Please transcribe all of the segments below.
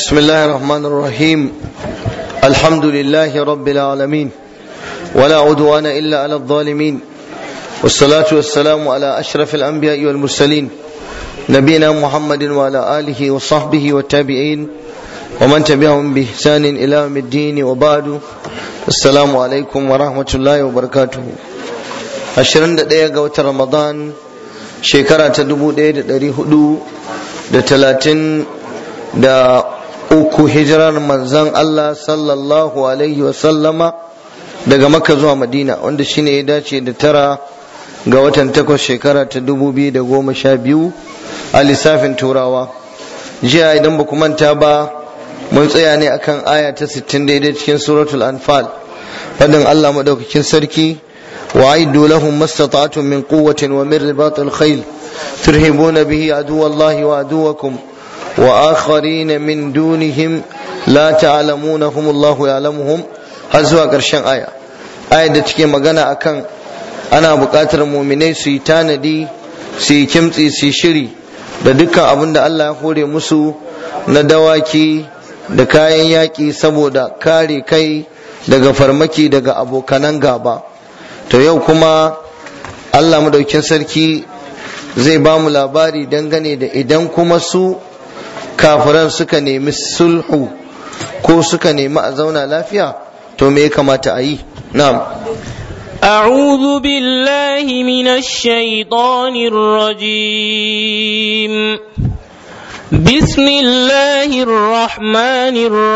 بسم الله الرحمن الرحيم الحمد لله رب العالمين ولا عدوان إلا على الظالمين والصلاة والسلام على أشرف الأنبياء والمرسلين نبينا محمد وعلى آله وصحبه والتابعين ومن تبعهم بإحسان إلى يوم الدين وبعد السلام عليكم ورحمة الله وبركاته ashirin da ɗaya ga watan ramadan shekara ta dubu ɗaya da ɗari hudu da talatin da uku hijirar manzan Allah sallallahu alaihi wasallama daga makka zuwa madina wanda shine ya dace da tara ga watan takwas shekara ta dubu biyu da goma sha biyu a lissafin turawa jiya idan ba ku manta ba mun tsaya ne akan aya ta sittin daidai cikin suratul anfal fadin Allah madaukakin sarki وأعدوا لهم ما استطعتم من قوة ومن رباط الخيل ترهبون به عدو الله وعدوكم وآخرين من دونهم لا تعلمونهم الله يعلمهم هزوا قرشان آية آية da take magana akan ana buƙatar muminai su yi tanadi su yi kimtsi su yi shiri da dukkan abin da Allah ya hore musu na dawaki da kayan yaƙi saboda kare kai daga farmaki daga abokanan gaba. to yau kuma Allah madaukin sarki zai ba mu labari dangane da idan kuma su kafiran suka nemi sulhu ko suka nemi a zauna lafiya to me ya kamata a yi na'am أعوذ بالله من الشيطان الرجيم بسم الله الرحمن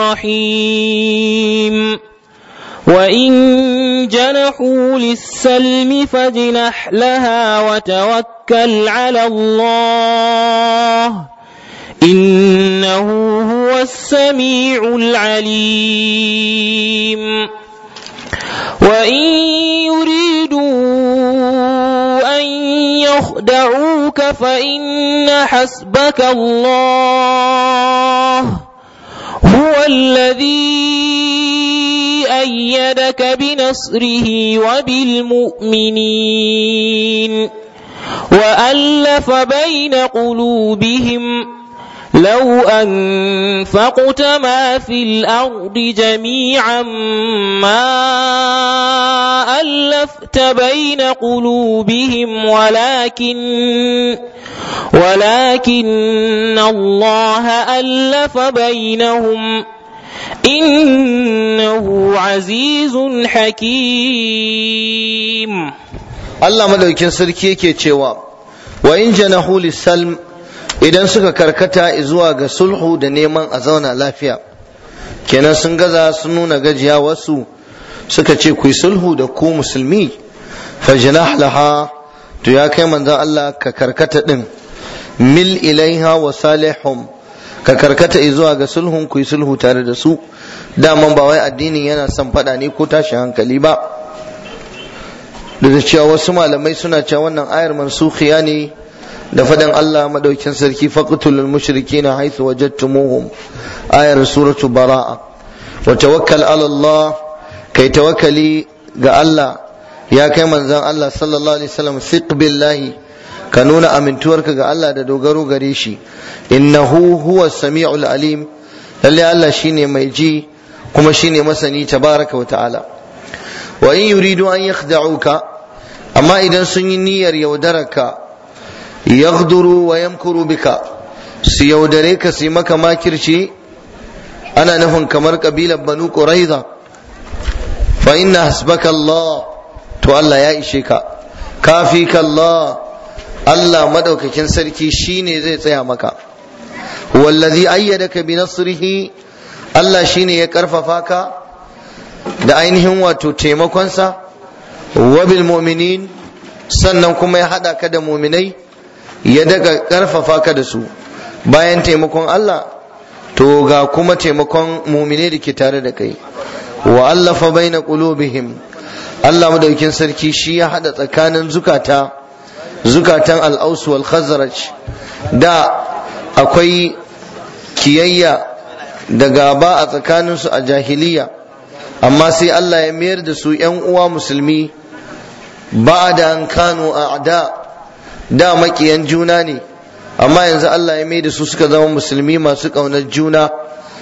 الرحيم وإن جنحوا للسلم فاجنح لها وتوكل على الله إنه هو السميع العليم وإن يريدوا أن يخدعوك فإن حسبك الله هو الذي أيدك بنصره وبالمؤمنين وألف بين قلوبهم لو أنفقت ما في الأرض جميعا ما ألفت بين قلوبهم ولكن ولكن الله ألف بينهم إنه عزيز حكيم Allah madaukin sarki yake cewa wa in janahu lisalm idan suka karkata zuwa ga sulhu da neman a zauna lafiya kenan sun gaza sun nuna gajiya wasu suka ce ku yi sulhu da ku musulmi fajnah laha to ya kai manzon Allah ka karkata din mil ilaiha wa salihum ka karkata zuwa ga sulhun ku yi sulhu tare da su daman ba wai addinin yana son faɗa ne ko tashin hankali ba da cewa wasu malamai suna cewa wannan ayar mansukhiya ne da faɗin Allah madaukin sarki faqtulul mushrikina haythu wajadtumuhum ayar suratu bara'a wa tawakkal ala Allah kai tawakkali ga Allah ya kai manzon Allah sallallahu alaihi wasallam fiq billahi ka nuna amintuwarka ga Allah da dogaro gare shi innahu huwa sami'ul alim lalle Allah shine mai ji kuma shine masani tabaraka wa ta'ala wa in yuridu an yakhda'uka amma idan sun yi niyyar yaudararka yaghduru wa yamkuru bika su yaudare ka su maka makirci ana nufin kamar kabilar banu quraiza fa inna hasbaka Allah to Allah ya ishe ka kafika Allah Allah madaukakin sarki shine zai tsaya maka wallazi ayyadaka bi nasrihi Allah shine ya karfafa ka da ainihin wato taimakonsa wa bil mu'minin sannan kuma ya hada ka da mu'minai ya daga karfafa ka da su bayan taimakon Allah to ga kuma taimakon mu'minai da ke tare da kai wa allafa baina qulubihim Allah madaukin sarki shi ya hada tsakanin zukata zukatan al-aus wal khazraj da akwai kiyayya da gaba a tsakaninsu a jahiliya amma sai Allah ya mayar da su ‘yan uwa musulmi ba da an kano a da da makiyan juna ne amma yanzu Allah ya mai da su suka zama musulmi masu ƙaunar juna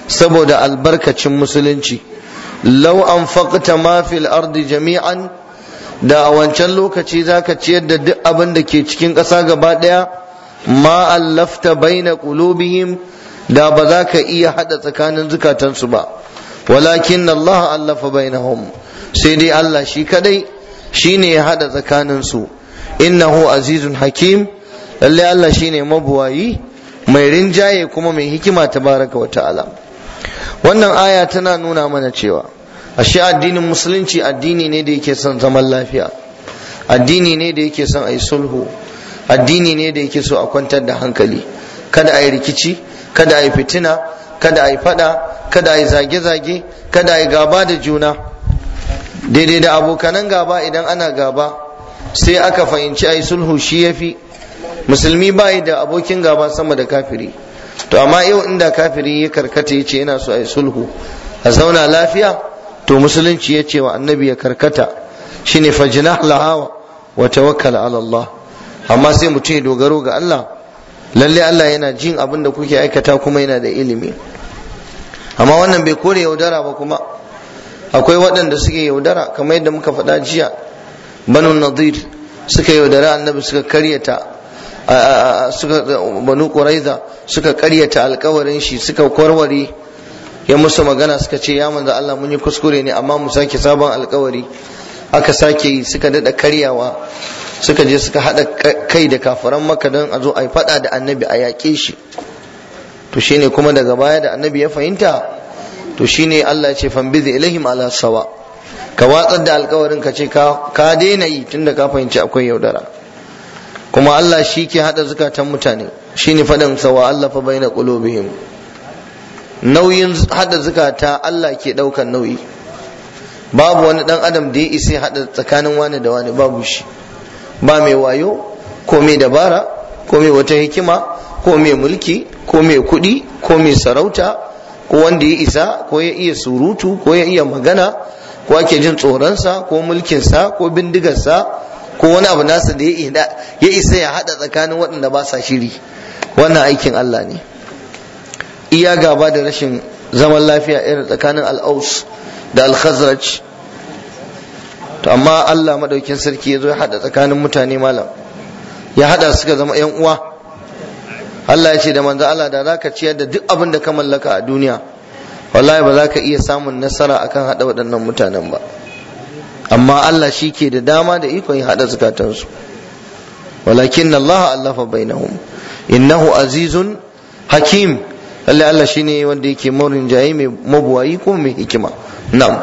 saboda albarkacin musulunci lau an faƙta ma fil ardi jami'an da a wancan lokaci zaka ciyar da duk abin da ke cikin ƙasa gaba ɗaya ma allafta baina qulubihim da ba za ka iya hada tsakanin zukatansu ba walakin Allah allafa bainahum sai dai Allah shi kadai shine ya hada tsakanin su innahu azizun hakim lalle Allah shine mabuwayi mai rinjaye kuma mai hikima tabaraka wa ta'ala wannan aya tana nuna mana cewa ashe addinin musulunci addini ne da yake son zaman lafiya addini ne da yake son a yi sulhu addini ne da yake so a kwantar da hankali kada a yi rikici kada a yi fitina kada a yi fada kada a yi zage-zage kada a yi gaba da juna daidai da abokanan gaba idan ana gaba sai aka fahimci a yi sulhu shi ya fi musulmi ba da abokin gaba sama da kafiri to amma yau inda kafiri ya karkata ya ce yana so a yi sulhu a zauna lafiya to musulunci ya ce wa annabi ya karkata shine fajnah lahawa wa tawakkal ala Allah amma sai mutum ya dogaro ga Allah lalle Allah yana jin abin da kuke aikata kuma yana da ilimi amma wannan bai kore yaudara ba kuma akwai waɗanda suke yaudara kamar yadda muka faɗa jiya banu nadir suka yaudara annabi suka karyata suka banu quraiza suka karyata alkawarin shi suka kwarware ya musu magana suka ce ya manzo Allah mun yi kuskure ne amma mu sake sabon alkawari aka sake yi suka dada karyawa suka je suka hada kai da kafiran maka don a zo a yi fada da annabi a yaƙe shi to shine kuma daga baya da annabi ya fahimta to shine Allah ya ce fambizi ilaihim ala sawa ka watsar da alkawarin ka ce ka daina yi tunda ka fahimci akwai yaudara kuma Allah shi ke hada zukatan mutane shine faɗin sawa Allah fa baina qulubihim nauyin hada zukata Allah ke daukan nauyi babu wani dan adam da ya isa hada tsakanin wani da wani babu shi ba mai wayo ko mai dabara ko mai wata hikima ko mai mulki ko mai kuɗi ko mai sarauta ko wanda ya isa ko ya iya surutu ko ya iya magana ko ake jin tsoronsa ko mulkinsa ko bindigarsa ko wani abu nasa da ya isa ya hada tsakanin waɗanda ba sa shiri wannan aikin Allah ne iya gaba da rashin zaman lafiya irin tsakanin al'aus da al-khazraj to amma Allah madaukin sarki ya zo ya hada tsakanin mutane malam ya hada suka zama yan uwa Allah ya ce da manzo Allah da zaka ciyar da duk abin da ka mallaka a duniya wallahi ba za ka iya samun nasara akan hada waɗannan mutanen ba amma Allah shi ke da dama da ikon ya hada zukatansu walakin Allah allafa bainahum innahu azizun hakim lalle Allah shine wanda yake maurin jayi mai mabuwayi ko mai hikima na'am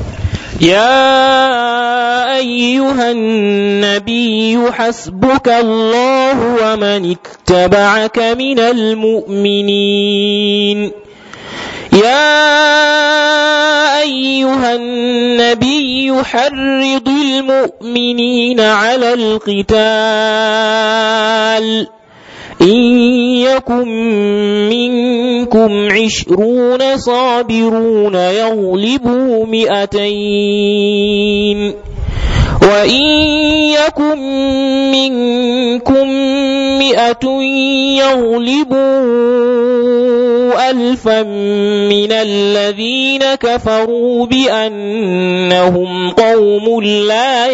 يا أيها النبي حسبك الله ومن اتبعك من المؤمنين يا أيها النبي حرض المؤمنين على القتال إن يكن منكم عشرون صابرون يغلبوا مئتين وإن يكن منكم مئة يغلبوا ألفا من الذين كفروا بأنهم قوم لا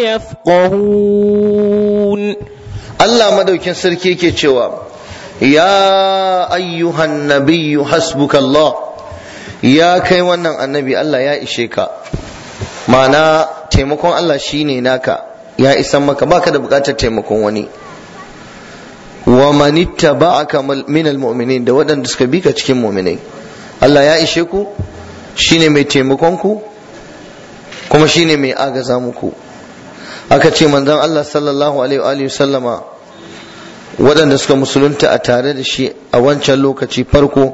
يفقهون Allah madaukin sarki yake cewa ya ayyuhan nabiyyu hasbukallah ya kai wannan annabi Allah ya ishe ka ma'ana taimakon Allah shine naka ya isan maka baka da bukatar taimakon wani wa manitta ba'aka min almu'minin da waɗanda suka bi ka cikin mu'minai Allah ya ishe ku shine mai taimakon ku kuma shine mai agaza muku aka ce manzon Allah sallallahu alaihi wa sallama waɗanda suka musulunta a tare da shi a wancan lokaci farko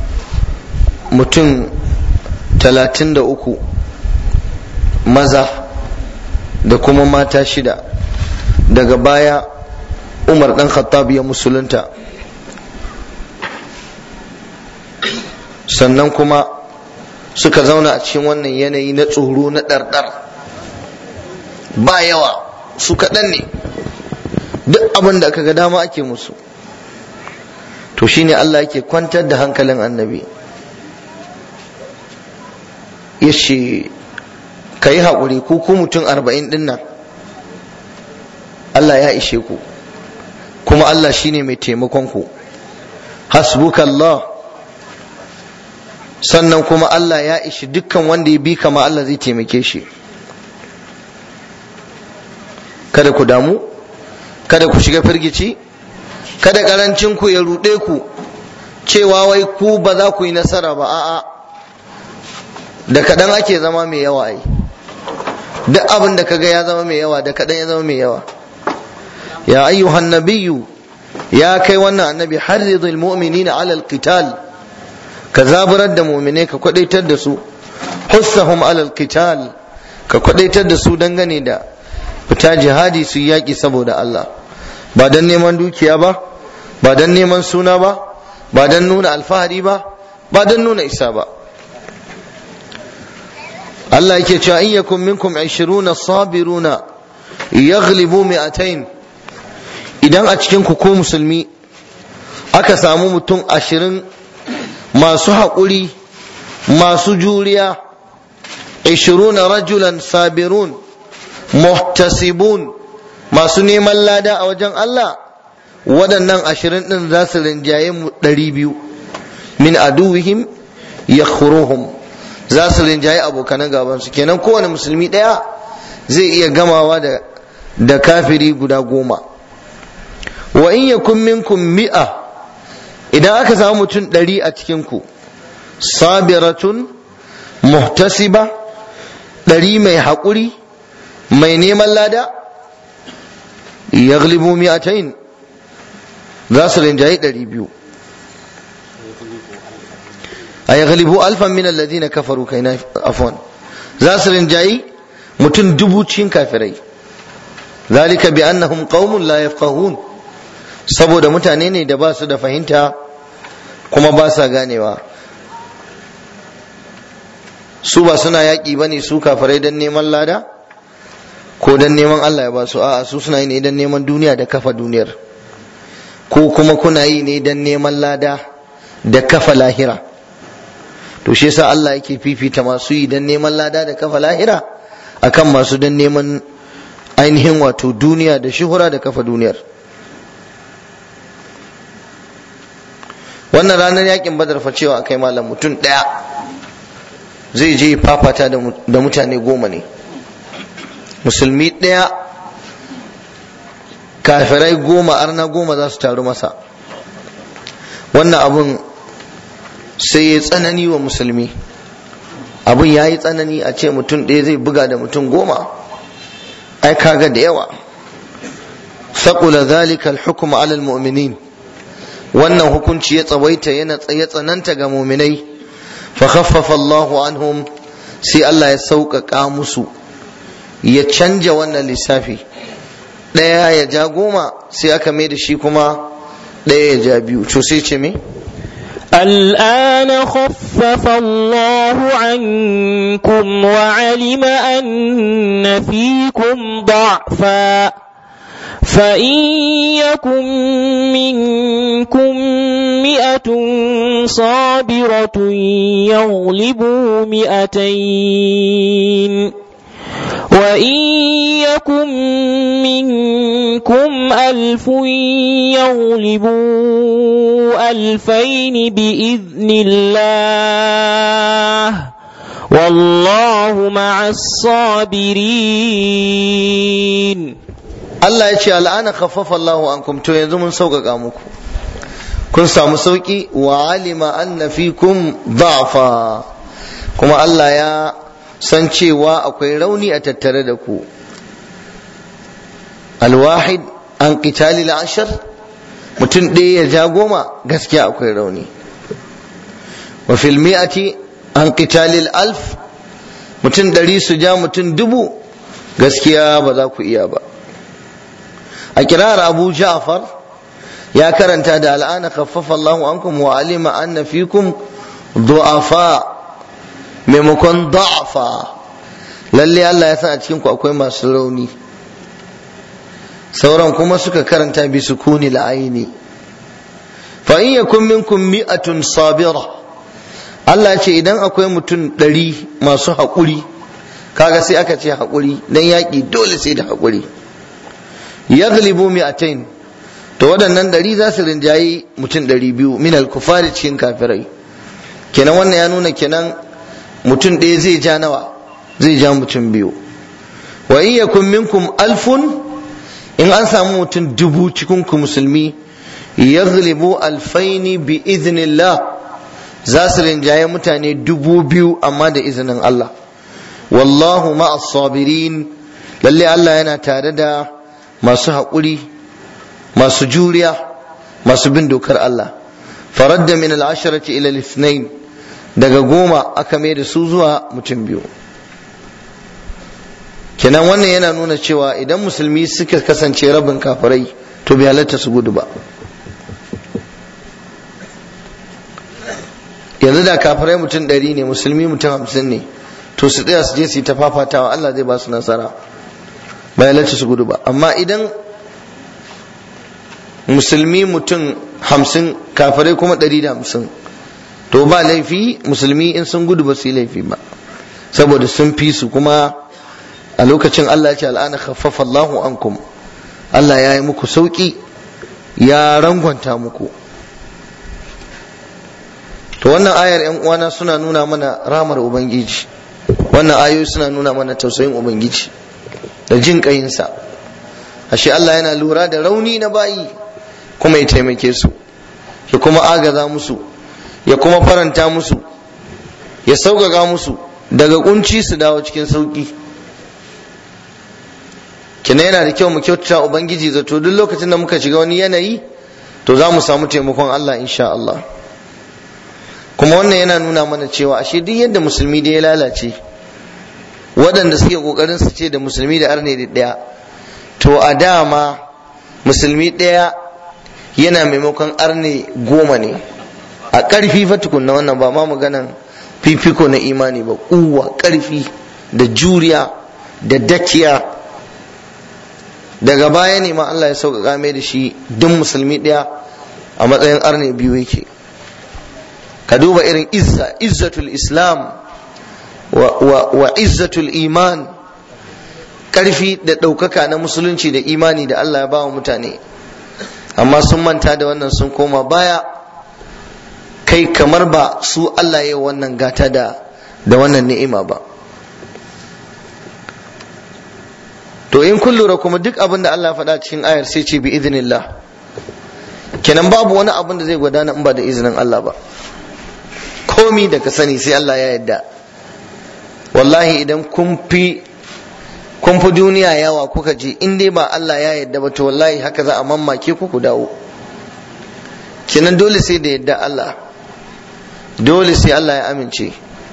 mutum talatin da uku maza da kuma mata shida daga baya umar ɗan khattab ya musulunta sannan kuma suka zauna a cikin wannan yanayi na tsoro na ɗarɗar ba yawa su kaɗan ne duk abin da aka ga dama ake musu to shine Allah yake kwantar da hankalin annabi ya ce ka yi haƙuri ku ku mutum arba'in ɗin nan Allah ya ishe ku kuma Allah shine mai taimakon ku hasbukallah sannan kuma Allah ya ishi dukkan wanda ya bi kama Allah zai taimake shi kada ku damu kada ku shiga firgici kada karancin ku ya ruɗe ku cewa wai ku ba za ku yi nasara ba a'a da kaɗan ake zama mai yawa ai duk abin da kaga ya zama mai yawa da kaɗan ya zama mai yawa ya ayyuhan nabiyyu ya kai wannan annabi harridul mu'minina alal qital ka zaburar da mu'mine ka kwadaitar da su hussahum alal qital ka kwadaitar da su dangane da fita jihadi su yaki saboda Allah ba dan neman dukiya ba ba dan neman suna ba ba dan nuna alfahari ba ba dan nuna isa ba Allah yake cewa in yakum minkum 20 sabiruna yaghlibu mi'atayn idan a cikin ku ko musulmi aka samu mutum ashirin masu haƙuri masu juriya ishiruna rajulan sabirun muhtasibun masu neman lada a wajen Allah waɗannan ashirin ɗin za su rinjaye mu ɗari biyu min aduwihim ya za su rinjaye abokanan gabansu kenan kowane musulmi ɗaya zai iya gamawa da da kafiri guda goma wa in yakun minkum mi'a idan aka samu mutum ɗari a cikinku sabiratun muhtasiba ɗari mai haƙuri mai neman lada yaglibu mi'atain za su rinjaye ɗari biyu a yaglibu alfan min alladhina kafaru kai na afwan za su rinjaye mutum dubu cikin kafirai zalika bi annahum qaumun la yafqahun saboda mutane ne da ba su da fahimta kuma ba sa ganewa su ba suna yaƙi ba ne su kafirai don neman lada ko don neman Allah ya ba su a'a su suna yi ne don neman duniya da kafa duniyar ko kuma kuna yi ne don neman lada da kafa lahira to shi yasa Allah yake fifita masu yi don neman lada da kafa lahira akan masu don neman ainihin wato duniya da shuhura da kafa duniyar wannan ranar yakin badar fa cewa akai malam mutum ɗaya zai je fafata da mutane goma ne musulmi ɗaya kafirai goma arna goma za su taru masa wannan abun sai ya tsanani wa musulmi abun ya yi tsanani a ce mutum ɗaya zai buga da mutum goma ai kaga da yawa saƙula zalika al-hukm ala al-mu'minin wannan hukunci ya tsawaita yana ya tsananta ga muminai fa khaffafa Allahu anhum sai Allah ya sauƙaƙa musu ya canja wannan lissafi ɗaya ya ja goma sai aka mai da shi kuma ɗaya ya ja biyu to sai ce me الآن خفف الله عنكم وعلم أن فيكم ضعفا فإن يكن منكم مئة صابرة يغلبوا مئتين وإن يكن منكم ألف يغلبوا ألفين بإذن الله والله مع الصابرين Allah ya ce al'ana khaffafa Allahu ankum to yanzu mun sauƙaƙa muku kun samu sauƙi wa alima anna fikum da'fa kuma Allah ya san cewa akwai rauni a tattare da ku alwahid an qitali ashar mutum ɗaya ya ja goma gaskiya akwai rauni wa fil mi'ati an qitali alf mutum ɗari su ja mutum dubu gaskiya ba za ku iya ba a kirar abu ja'far ya karanta da al'ana khaffafa Allahu ankum wa alima anna fikum du'afa maimakon da'afa lalle Allah ya san a cikin ku akwai masu rauni sauran kuma suka karanta bi sukuni la'aini fa in yakun minkum mi'atun sabira Allah ce idan akwai mutum ɗari masu haƙuri kaga sai aka ce haƙuri dan yaƙi dole sai da haƙuri yaghlibu mi'atain to waɗannan ɗari za su rinjayi mutum ɗari biyu min al-kufari cikin kafirai kenan wannan ya nuna kenan mutum ɗaya zai ja nawa zai ja mutum biyu wa in yakun minkum alfun in an samu mutum dubu cikin ku musulmi yaghlibu alfaini bi idhnillah za su rinjaye mutane dubu biyu amma da izinin Allah wallahu ma'as sabirin lalle Allah yana tare da masu haƙuri masu juriya masu bin dokar Allah faradda min al-asharati ila al daga goma aka mai da su zuwa mutum biyu kenan wannan yana nuna cewa idan musulmi suka kasance rabin kafirai to bai halatta su gudu ba yanzu da kafirai mutum ɗari ne musulmi mutum hamsin ne to su tsaya su je su yi ta fafatawa Allah zai ba su nasara bai halatta su gudu ba amma idan musulmi mutum hamsin kafirai kuma ɗari da hamsin to ba laifi musulmi in sun gudu ba su yi laifi ba saboda sun fi su kuma a lokacin Allah ya ce al'ana khaffafa Allahu ankum Allah ya yi muku sauki ya rangwanta muku to wannan ayar yan uwana suna nuna mana ramar ubangiji wannan ayoyi suna nuna mana tausayin ubangiji da jin kayinsa ashe Allah yana lura da rauni na bayi kuma ya taimake su ya kuma agaza musu ya kuma faranta musu ya sauƙaƙa musu daga kunci su dawo cikin sauƙi kina yana da kyau mu kyautata ubangiji zato duk lokacin da muka shiga wani yanayi to za mu samu taimakon Allah insha Allah kuma wannan yana nuna mana cewa ashe duk yadda musulmi da ya lalace waɗanda suke ƙoƙarin su ce da musulmi da arne da ɗaya to a dama musulmi ɗaya yana maimakon arne goma ne a ƙarfi fa tukunna wannan ba ma maganan fifiko na imani ba kuwa ƙarfi da juriya da dakiya daga baya ne ma Allah ya sauƙaƙa mai da shi duk musulmi ɗaya a matsayin arne biyu yake ka duba irin izza izzatul islam wa, wa, wa izzatul iman ƙarfi da ɗaukaka na musulunci da imani da Allah ya ba wa mutane amma sun manta da wannan sun koma baya kai kamar ba su Allah ya wannan gata da da wannan ni'ima ba to in kun lura kuma duk abin da Allah ya faɗa cikin ayar sai ce bi idinillah kenan babu wani abin da zai gudana in ba da izinin Allah ba komi da ka sani sai Allah ya yadda wallahi idan kun fi kun fi duniya yawa kuka je in dai ba Allah ya yadda ba to wallahi haka za a mammake ku ku dawo kenan dole sai da yadda Allah dole sai Allah ya amince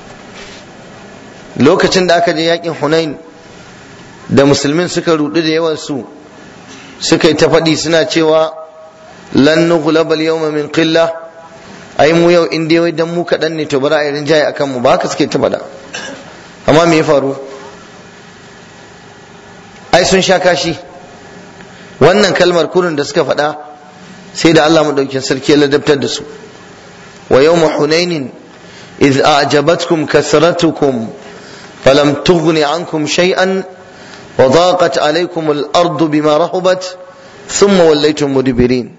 lokacin da aka je yakin Hunain da musulmin suka rudu da yawan su suka yi ta faɗi suna cewa lan nughlaba al-yawma min qillah ai mu yau in dai wai dan mu kaɗan ne to bari a yi rinjaye akan mu ba haka suke ta faɗa amma me ya faru ai sun sha kashi wannan kalmar kurin da suka faɗa sai da Allah madaukin sarki ya ladabtar da su wa yawma hunainin idh a'jabatkum kasratukum falam tughni ankum shay'an wa daqat alaykum al-ardu bima rahubat thumma wallaytum mudbirin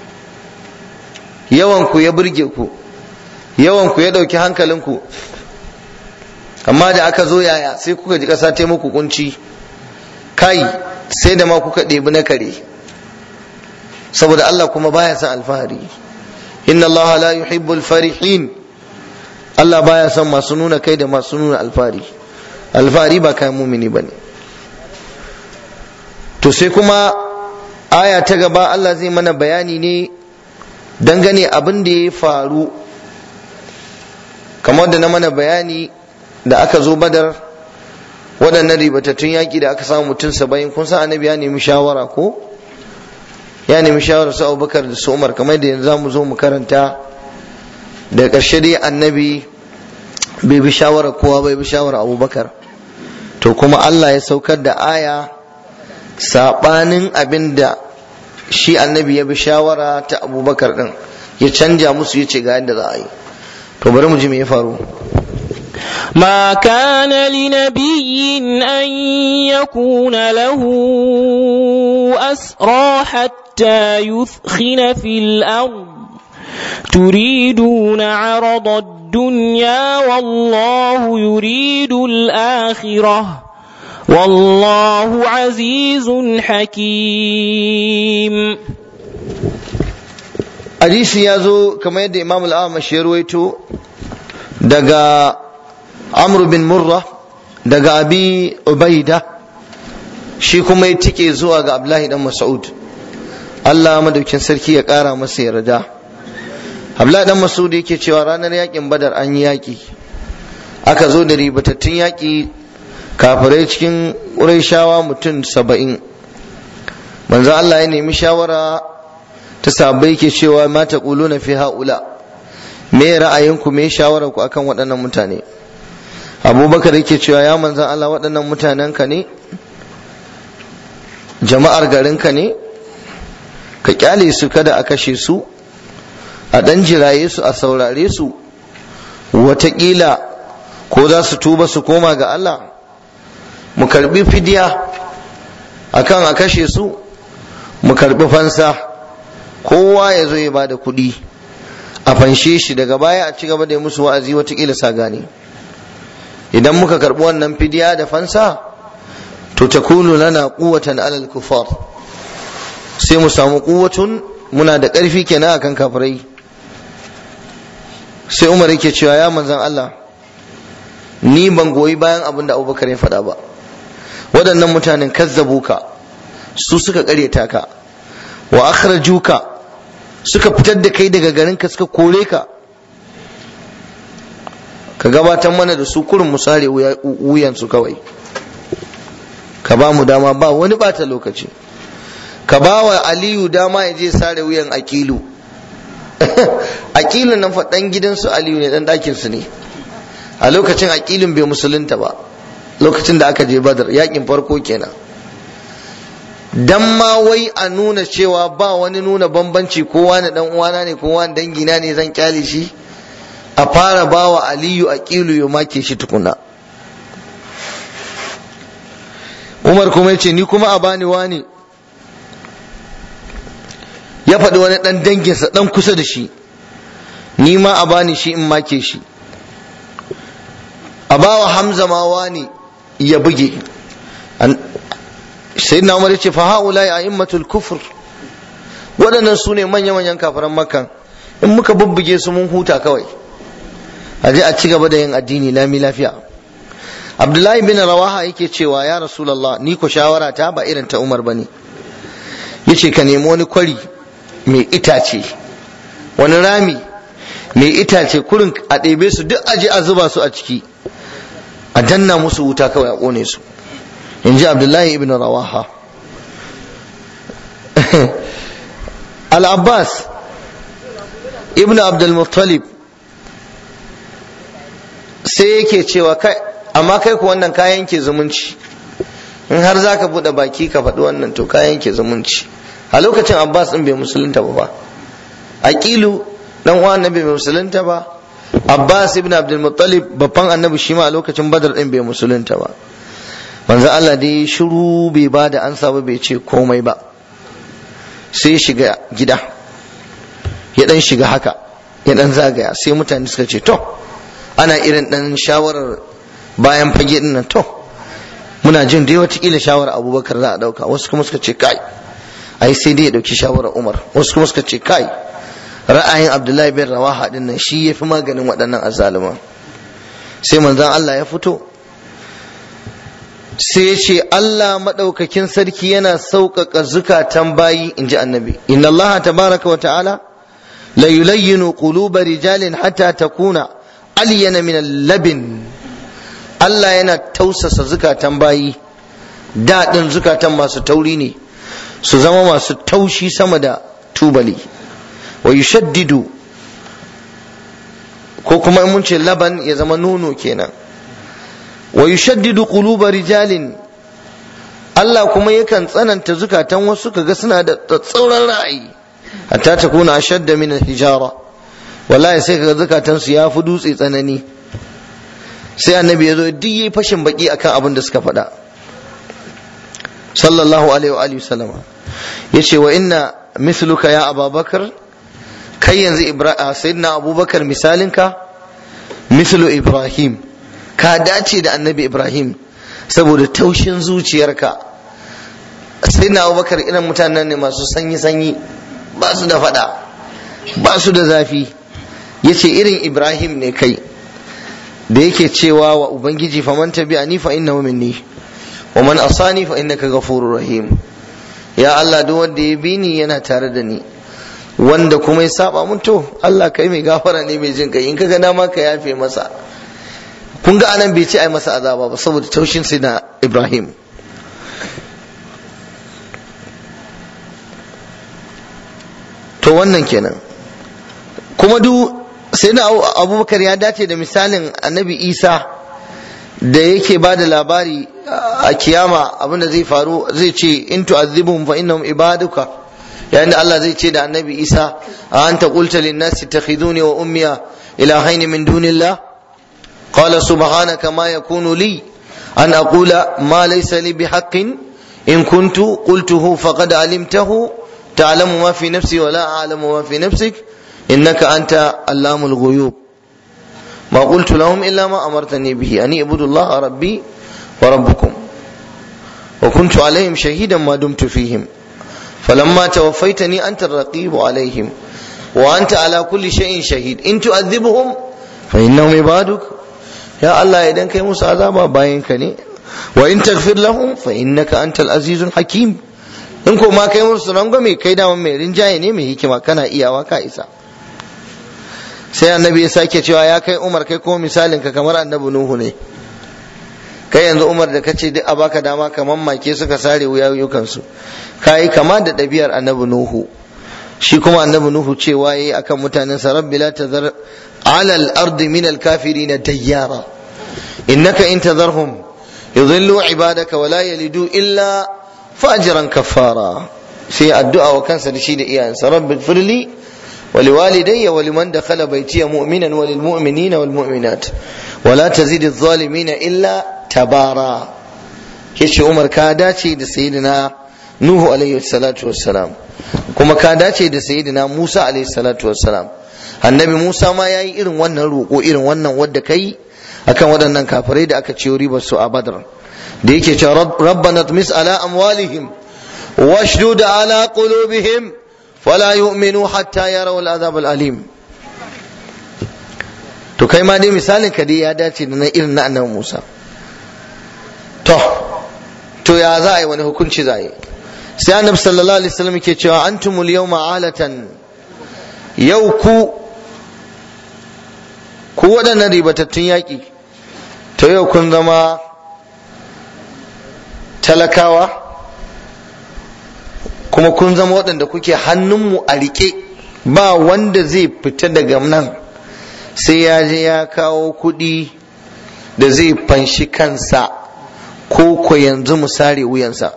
yawan ku ya burge ku yawan ku ya dauki hankalinku amma da aka zo yaya sai kuka ji kasa ta muku kunci kai sai da ma kuka ɗebi na kare saboda Allah kuma baya son alfahari inna Allah la yuhibbul farihin Allah baya son masu nuna kai da masu nuna alfahari alfahari ba kayan mumini bane to sai kuma aya ta gaba Allah zai mana bayani ne dangane abin da ya faru kamar da na mana bayani da aka zo badar waɗannan ribatattun yaƙi da aka samu mutum saba'in kun san annabi ya nemi shawara ko ya nemi shawara su abubakar da su umar kamar da yanzu mu zo mu karanta da ƙarshe dai annabi bai bi shawara kowa bai bi shawara abubakar to kuma allah ya saukar da aya saɓanin abin da shi annabi ya bi shawara ta abubakar ɗin ya canja musu ya ce ga yadda za a yi to bari mu ji me ya faru ما كان لنبي أن يكون له أسرى حتى يثخن في الأرض تريدون عرض الدنيا والله يريد الآخرة والله عزيز حكيم hadisi ya zo kamar yadda imam al-amash ya ruwaito daga amr bin murra daga abi ubaida shi kuma ya tike zuwa ga abdullahi dan mas'ud Allah madaukin sarki ya kara masa yarda abdullahi dan mas'ud yake cewa ranar yakin badar an yi yaki aka zo da ribatattun yaki kafirai cikin ƙurayshawa mutum saba'in manzo Allah ya nemi shawara ta sabai ke cewa ma ta na fi haula me ra'ayinku me shawarar ku akan waɗannan mutane abubakar yake cewa ya manzan Allah waɗannan mutanen ka ne jama'ar garinka ne ka kyale su kada a kashe su a ɗan jiraye su a saurare su wataƙila ko za su tuba su koma ga Allah mu karbi fidiya akan a kashe su mu karbi fansa kowa ya zo ya bada kuɗi a fanshe shi daga baya a ci gaba da musu wa'azi watakila sa gane idan muka karɓi wannan fidiya da fansa to ta kunu lana quwwatan alal kufar sai mu samu quwwatun muna da ƙarfi kenan akan kafirai sai umar yake cewa ya manzan Allah ni ban goyi bayan abin da abubakar ya faɗa ba waɗannan mutanen kazzabuka su suka ƙaryata ka wa akhrajuka suka fitar da kai daga garinka suka kore ka ka gabatar mana da su kurin musare wuyansu kawai ka ba mu dama ba wani bata lokaci ka ba wa aliyu dama ya je sare wuyan akilu akilu nan fa dan gidansu aliyu ne dan ɗakinsu ne a lokacin akilun bai musulunta ba lokacin da aka je badar yakin farko kenan dan ma wai a nuna cewa ba wani nuna bambanci kowa na dan uwana ne kowa dangina ne zan kyale shi a fara bawa aliyu a kilu ya make shi tukuna umar kuma ya ce ni kuma a bani wani ya faɗi wani ɗan danginsa ɗan kusa da shi ni ma a bani shi in make shi a bawa hamza ma wani ya buge sai na umar ce fa haula ya immatul kufur waɗannan su ne manya-manyan kafiran makkan in muka bubbuge su mun huta kawai a je a ci gaba da yin addini lami lafiya abdullahi bin rawaha yake cewa ya rasulallah ni ko shawara ta ba irin ta umar bane yace ka nemi wani kwari mai itace wani rami mai itace kurin a ɗebe su duk aje a zuba su a ciki a danna musu wuta kawai a ƙone su in ji abdullahi ibn rawaha al-abbas ibn abdulmuttalib sai yake cewa kai amma kai ku wannan kayan ke zumunci in har za ka buɗe baki ka faɗi wannan to kayan ke zumunci a lokacin abbas ɗin bai musulunta ba ba aqilu dan uwan annabi bai musulunta ba abbas ibn abdul muttalib babban annabi shi ma a lokacin badar ɗin bai musulunta ba manzo Allah dai shiru bai ba da ansa ba bai ce komai ba sai shiga gida ya dan shiga haka ya dan zagaya sai mutane suka ce to ana irin dan shawarar bayan fage din nan to muna jin dai watakila shawarar abubakar za a dauka wasu kuma suka ce kai ai sai dai ya dauki shawarar umar wasu kuma suka ce kai ra'ayin abdullahi bin rawaha din nan shi yafi maganin waɗannan azzaluman sai manzon Allah ya fito sai ya ce Allah maɗaukakin sarki yana sauƙaƙa zukatan bayi in ji annabi inna Allah tabaraka wa ta'ala la yulayyinu quluba rijalin hatta takuna alyana min labin Allah yana tausasa zukatan bayi daɗin zukatan masu tauri ne su zama masu taushi sama da tubali wa yushaddidu ko kuma in mun ce laban ya zama nono kenan wa yushaddidu quluba rijalin Allah kuma yakan tsananta zukatan wasu kaga suna da tsauran ra'ayi hatta takuna ashadda min al-hijara wallahi sai kaga zukatansu ya fi dutse tsanani sai annabi ya zo duk yi fashin baki akan abin da suka faɗa sallallahu alaihi wa alihi sallama yace wa inna mithluka ya ababakar kai yanzu sayyidina abubakar misalinka mithlu ibrahim ka dace da annabi ibrahim saboda taushin zuciyarka sayyidina abubakar irin mutanen ne masu sanyi sanyi ba su da faɗa ba su da zafi yace irin ibrahim ne kai da yake cewa wa ubangiji faman tabi'ani fa innahu minni wa man asani fa innaka ghafurur rahim ya Allah duk wanda ya bi ni yana tare da ni wanda kuma ya saba mun to Allah kai mai gafara ne mai jin kai in kaga dama ka yafe masa kun ga anan bai ce ai masa azaba ba saboda taushin sai na Ibrahim to wannan kenan kuma duk sai na abubakar ya dace da misalin annabi isa da yake ba da labari a kiyama abinda zai faru zai ce in tu'adhibhum fa innahum ibaduka yayin da Allah zai ce da annabi isa a anta qulta lin nasi takhiduni wa ummiya ilahaini min dunillah qala subhanaka ma yakunu li an aqula ma laysa li bihaqqin in kuntu qultuhu faqad alimtahu ta'lamu ma fi nafsi wa la a'lamu ma fi nafsik إنك أنت علام الغيوب ما قلت لهم إلا ما أمرتني به أن اعبدوا الله ربي وربكم وكنت عليهم شهيدا ما دمت فيهم فلما توفيتني أنت الرقيب عليهم وأنت على كل شيء شهيد إن تؤذبهم فإنهم عبادك يا الله إذا كي موسى عذابا باين كني وإن تغفر لهم فإنك أنت العزيز الحكيم in ko ma kai musu rangwame kai da mai rinjaye ne mai hikima kana iyawa ka isa sai annabi ya sake cewa ya kai umar kai ko misalin ka kamar annabi nuhu ne kai yanzu umar da kace duk a baka dama kamar make suka sare wuyayukan su kai kama da ɗabi'ar annabi nuhu shi kuma annabi nuhu cewa yayi akan mutanen sa rabbi la tazar ala al-ardi min al-kafirin dayyara innaka in tazarhum yudhillu ibadaka wa la yalidu illa fajiran kafara sai addu'a wa kansa da shi da iyayensa rabbi firli ولوالدي ولمن دخل بيتي مؤمنا وللمؤمنين والمؤمنات ولا تزيد الظالمين إلا تبارا yace Umar ka dace da sayyidina Nuhu alaihi salatu wassalam kuma ka dace da sayyidina Musa alaihi salatu wassalam annabi Musa ma yayi irin wannan roƙo irin wannan wadda kai akan waɗannan kafirai da aka ciyo ribar su a Badr da yake cewa rabbana tmis ala amwalihim washdud ala qulubihim ولا يؤمنوا حتى يروا العذاب الأليم to kai ma dai misalin ka dai ya dace da na irin na annabi Musa to to ya za a yi wani hukunci za a yi sai annabi sallallahu alaihi wasallam ke cewa antumul yawma alatan yau ku ku waɗannan ribatattun yaƙi to yau kun zama talakawa kuma kun zama waɗanda kuke hannunmu a riƙe ba wanda zai fita daga nan sai ya je ya kawo kuɗi da zai fanshi kansa ko ko yanzu mu sare wuyansa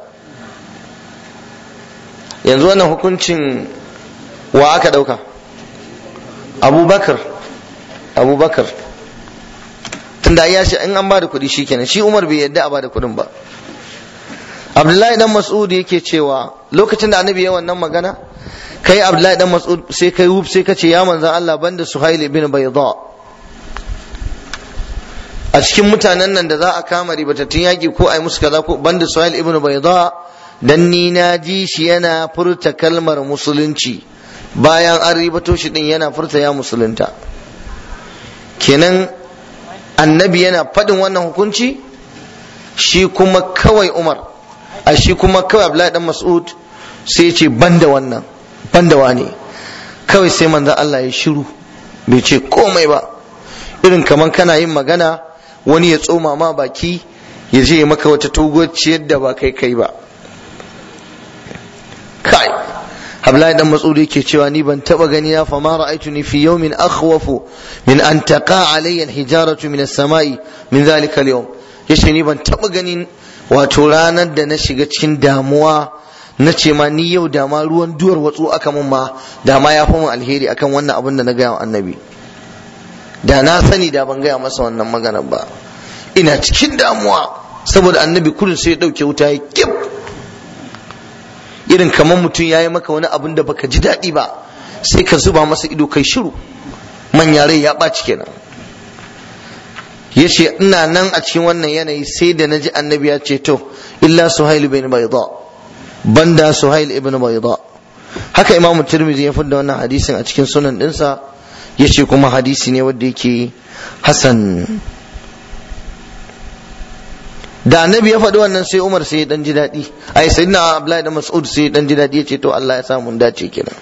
yanzu wannan hukuncin wa aka ɗauka abubakar abubakar tunda ya shi in an ba da kuɗi shikenan shi umar bai yadda a ba da kuɗin ba abdullahi dan mas'ud yake cewa lokacin da annabi ya wannan magana kai abdullahi dan mas'ud sai kai wuf sai kace ya manzan Allah banda suhail ibn bayda a cikin mutanen nan da za a kama ribatattun yaki ko ai musu kaza ko banda suhail ibn bayda dan ni na ji shi yana furta kalmar musulunci bayan an ribato shi din yana furta ya musulunta kenan annabi yana faɗin wannan hukunci shi kuma kawai umar a shi kuma kawai abdullahi dan mas'ud sai ya ce banda wannan banda wane kawai sai manzon Allah ya shiru bai ce komai ba irin kamar kana yin magana wani ya tsoma ma baki ya je maka wata togociyar da ba kai kai ba kai Abdullahi dan Mas'ud yake cewa ni ban taba gani ya fama ra'aytuni fi yawmin akhwafu min an taqa alayya al-hijaratu min as-sama'i min dhalika al-yawm yace ni ban taba ganin wato ranar da na shiga cikin damuwa na ce ma ni yau da ma ruwan duwar watsu aka mun ma da ma ya fi mun alheri akan wannan abin da na gaya wa annabi da na sani da ban gaya masa wannan maganar ba ina cikin damuwa saboda annabi kullum sai ya ɗauke wuta ya kip irin kamar mutum ya yi maka wani abin da baka ji daɗi ba sai ka zuba masa ido kai shiru manya rai ya ɓaci kenan ya ce ina nan a cikin wannan yanayi sai da na ji annabi ya ce to illa suhail ibn bayda banda suhail ibn bayda haka imam tirmidhi ya fidda wannan hadisin a cikin sunan dinsa ya ce kuma hadisi ne wanda yake hasan da annabi ya faɗi wannan sai umar sai ya dan ji daɗi ai sai na abdullahi da mas'ud sai ya dan ji daɗi ya ce to Allah ya sa mun dace kenan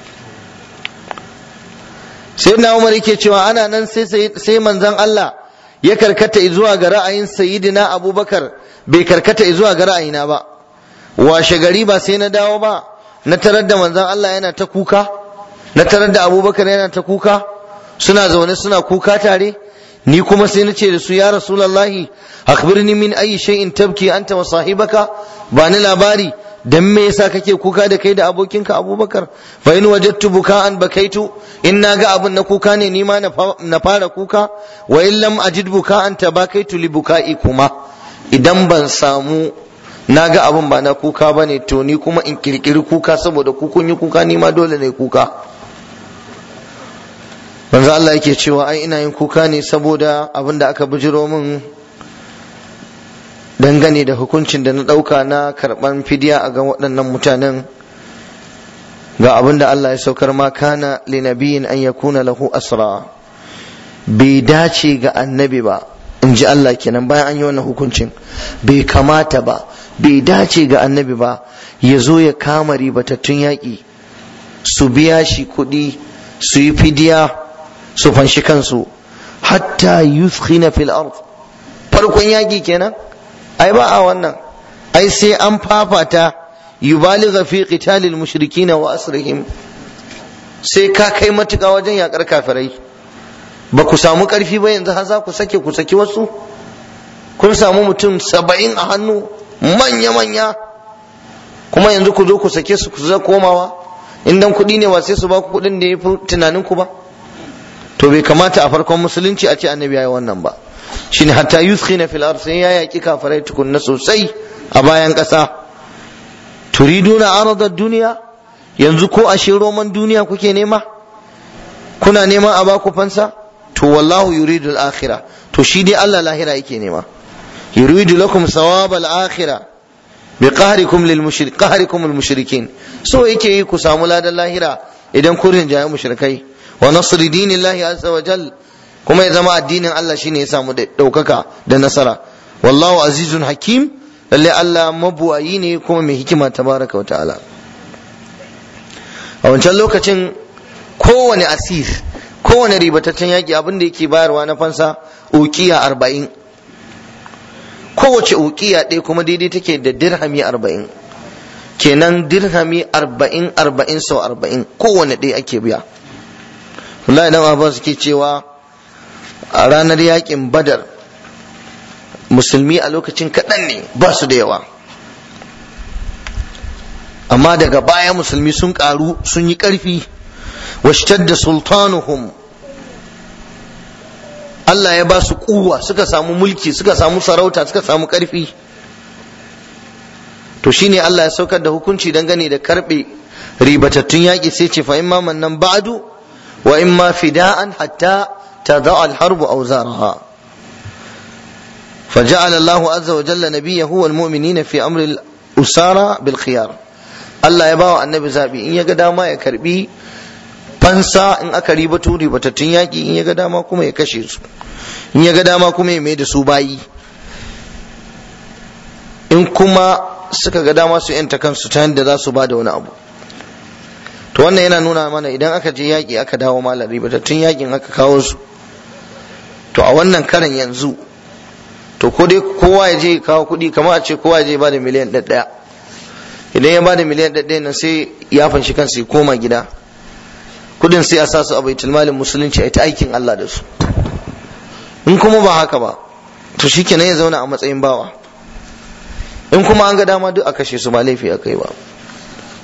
sai na umar yake cewa ana nan sai sai manzon Allah ya karkata zuwa ga ra'ayin sayyidina abubakar bai karkata zuwa ga ra'ayina ba washe gari ba sai na dawo ba na tarar da manzon Allah yana ta kuka na tarar da abubakar yana ta kuka suna zaune suna kuka tare ni kuma sai na ce da su ya rasulallahi akhbirni min ayi shay'in tabki anta wa sahibaka ba ni labari dan me yasa kake kuka da kai da abokinka abubakar fa in wajadtu buka'an bakaitu in naga abun na kuka ne ni ma na fara kuka wa in lam ajid buka'an tabakaitu li buka'i kuma idan ban samu naga abun ba na kuka bane to ni kuma in kirkiri kuka saboda ku kun yi kuka ni ma dole ne kuka manzo Allah yake cewa ai ina yin kuka ne saboda abin da aka bijiro min dangane da hukuncin da na ɗauka na karɓan fidiya a ga waɗannan mutanen ga abin da Allah ya saukar ma kana li nabiyin an yakuna lahu asra bai dace ga annabi ba in ji Allah kenan bayan an yi wannan hukuncin bai kamata ba bai dace ga annabi ba ya zo ya kama ribatattun yaƙi su biya shi kuɗi su yi fidiya su fanshi kansu hatta yuskhina fil ard farkon yaƙi kenan ai ba a wannan ai sai an fafata yubaligha fi qitalil mushrikina wa asrihim sai ka kai matuƙa wajen yakar kafirai ba ku samu ƙarfi ba yanzu har za ku sake ku saki wasu kun samu mutum saba'in a hannu manya-manya kuma yanzu ku zo ku sake su ku za komawa idan kuɗi ne ba sai su ba ku kuɗin da ya fi tunanin ku ba to bai kamata a farkon musulunci a ce annabi ya yi wannan ba shine hatta yuskhina fil ard sai ya yaki kafirai tukunna sosai a bayan ƙasa turiduna arada duniya yanzu ko ashe roman duniya kuke nema kuna neman a baku fansa to wallahu yuridu al-akhirah to shi dai Allah lahira yake nema yuridu lakum thawab al-akhirah bi qahrikum lil mushrik qahrikum al mushrikin so yake yi ku samu ladan lahira idan kun rinjaye mushrikai wa nasri dinillahi azza wa jal kuma ya zama addinin Allah shine ya samu daukaka da nasara wallahu azizun hakim lalle Allah mabuwayi ne kuma mai hikima tabaraka wa ta'ala a wancan lokacin kowane asir kowane ribataccen yaƙi abin da yake bayarwa na fansa ukiya arba'in kowace ukiya ɗaya kuma daidai take da dirhami arba'in kenan dirhami arba'in arba'in sau arba'in kowane ɗaya ake biya wallahi dan abbas suke cewa a ranar yaƙin badar musulmi a lokacin kaɗan ne ba su da yawa amma daga baya musulmi sun ƙaru sun yi ƙarfi washtadda sultanuhum Allah ya ba su kuwa suka samu mulki suka samu sarauta suka samu ƙarfi to shine Allah ya saukar da hukunci dangane da karɓe ribatattun yaƙi sai ce fa imma mannan ba'du wa imma fida'an hatta tada'a al-harbu awzaraha فجعل الله عز وجل نبيه والمؤمنين في أمر الأسارة بالخيار Allah ya bawa annabi zabi in ya ga dama ya karbi fansa in aka ribato ribatattun yaƙi in ya ga dama kuma ya kashe su in ya ga dama kuma ya mai da su bayi in kuma suka ga dama su yanta kansu ta yadda za su ba da wani abu to wannan yana nuna mana idan aka je yaƙi aka dawo malam ribatattun yaƙin aka kawo su to a wannan karan yanzu to ko dai kowa ya je kawo kuɗi kamar a ce kowa ya je ba da miliyan ɗaya idan ya bada miliyan ɗaya nan sai ya fanshi kansa ya koma gida kudin sai a sa su a baitul malin musulunci a ta aikin Allah da su in kuma ba haka ba to shikenan ya zauna a matsayin bawa in kuma an ga dama duk a kashe su ba laifi a kai ba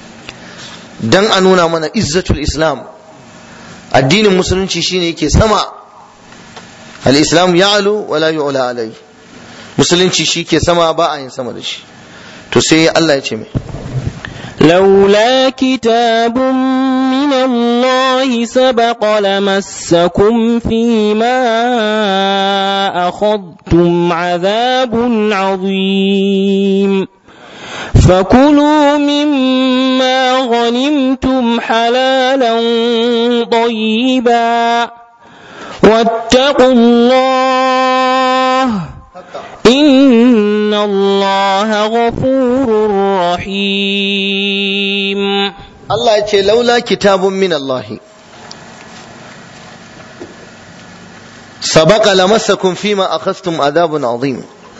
dan a nuna mana izzatul islam addinin musulunci shine yake sama al-islam ya'lu wa la yu'la alai musulunci shi ke sama ba a yin sama da shi to sai Allah ya ce mai لولا كتاب من الله سبق لمسكم فيما أخذتم عذاب عظيم فكلوا مما غنمتم حلالا طيبا واتقوا الله إن الله غفور رحيم Allah ya ce laula kitabun min Allah sabaqa lamassakum fima akhadhtum adhabun azim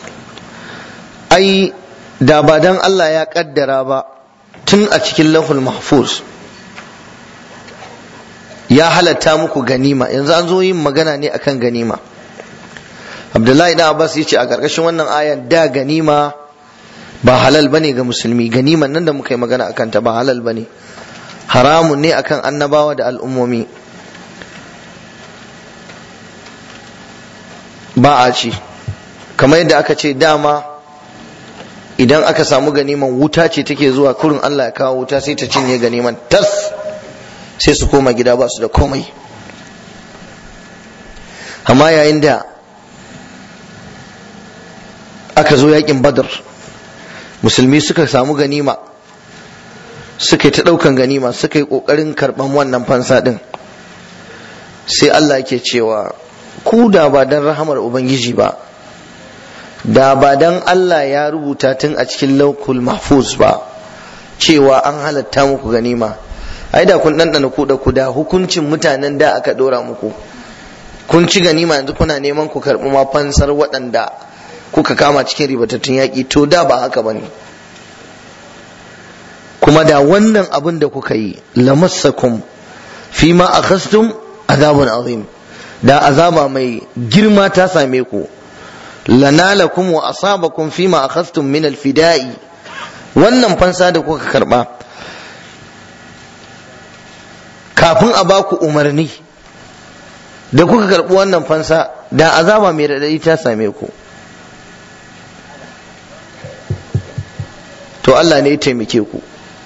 ai da ba dan Allah ya kaddara ba tun a cikin lahul mahfuz ya halatta muku ganima yanzu an zo yin magana ne akan ganima Abdullahi dan Abbas yace a karkashin wannan ayan da ganima ba halal bane ga musulmi ganiman nan da muka yi magana akan ta ba halal bane haramun ne akan annabawa da al'ummomi ba a ci kamar yadda aka ce dama idan aka samu ganiman wuta ce take zuwa kurin Allah ya kawo wuta sai ta cinye ganiman tas sai su koma gida ba su da komai amma yayin da aka zo yakin badar musulmi suka samu ganima suka yi ta ɗaukan ganima suka yi ƙoƙarin karɓan wannan fansa ɗin sai Allah ke cewa ku da ba don rahamar Ubangiji ba da ba don Allah ya rubuta tun a cikin laukul mahfuz ba cewa an halatta muku ganima ai da kun ɗanɗana ku da ku da hukuncin mutanen da aka ɗora muku kun ci ganima yanzu kuna neman ku karɓi ma fansar waɗanda kuka kama cikin ribatattun yaƙi to da ba haka ba ne kuma da wannan abin da kuka yi lamassakum fi ma akhastum azabun azim da azaba mai girma ta same ku lanalakum wa asabakum fi ma akhastum min alfida'i wannan fansa da kuka karba kafin a baku umarni da kuka karbi wannan fansa da azaba mai radadi ta same ku to Allah ne ya taimake ku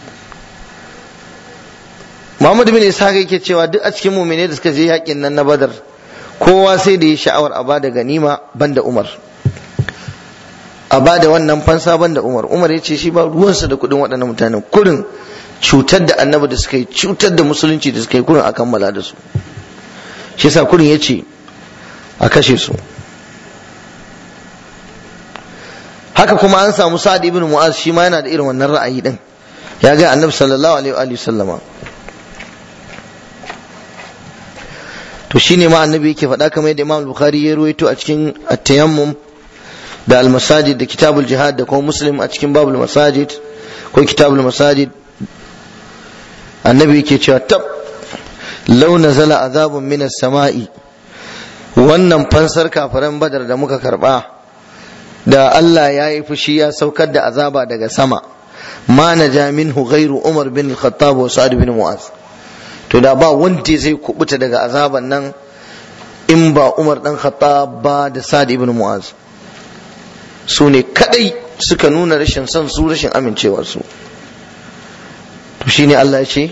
Muhammad bin Ishaq yake cewa duk a cikin mu'mine da suka je yakin nan na Badar kowa sai da ya sha'awar a bada ganima banda Umar a bada wannan fansa banda Umar Umar ya ce shi ba ruwansa da kuɗin waɗannan mutanen kurin cutar da annabi da suka yi cutar da musulunci da suka yi kurin a kammala da su shi yasa kurin ya ce a kashe su haka kuma an samu Sa'ad ibn Mu'az shi ma yana da irin wannan ra'ayi din ya ga annabi sallallahu alaihi wa sallama to shine ma annabi yake faɗa kamar yadda Imam Bukhari ya ruwaito a cikin at-tayammum da al-masajid da kitabul jihad da kuma Muslim a cikin babul masajid ko kitabul masajid annabi yake cewa tab law nazala azabun minas sama'i wannan fansar kafiran badar da muka karba da Allah ya yi fushi ya saukar da azaba daga sama ma naja minhu ghairu Umar bin Khattab wa Sa'ad bin Mu'az to da ba wanda zai kubuta daga azaban nan in ba Umar dan Khattab ba da Sa'ad ibn Mu'az su ne kadai suka nuna rashin son su rashin amincewar su to shine Allah ya ce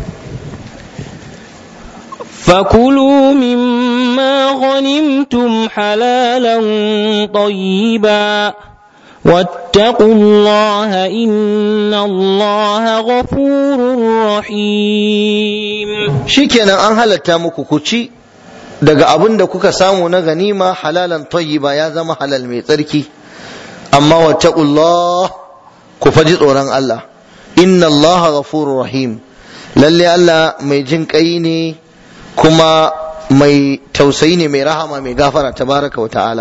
فكلوا مما غنمتم حلالا طيبا واتقوا الله إن الله غفور رحيم shikenan an halatta muku ku ci daga abin da kuka samu na ganima halalan tayyiba ya zama halal mai tsarki amma wattaqullah ku faji tsoron Allah inna Allah ghafurur rahim lalle Allah mai jin kai ne kuma mai tausayi ne mai rahama mai gafara tabaraka wa ta'ala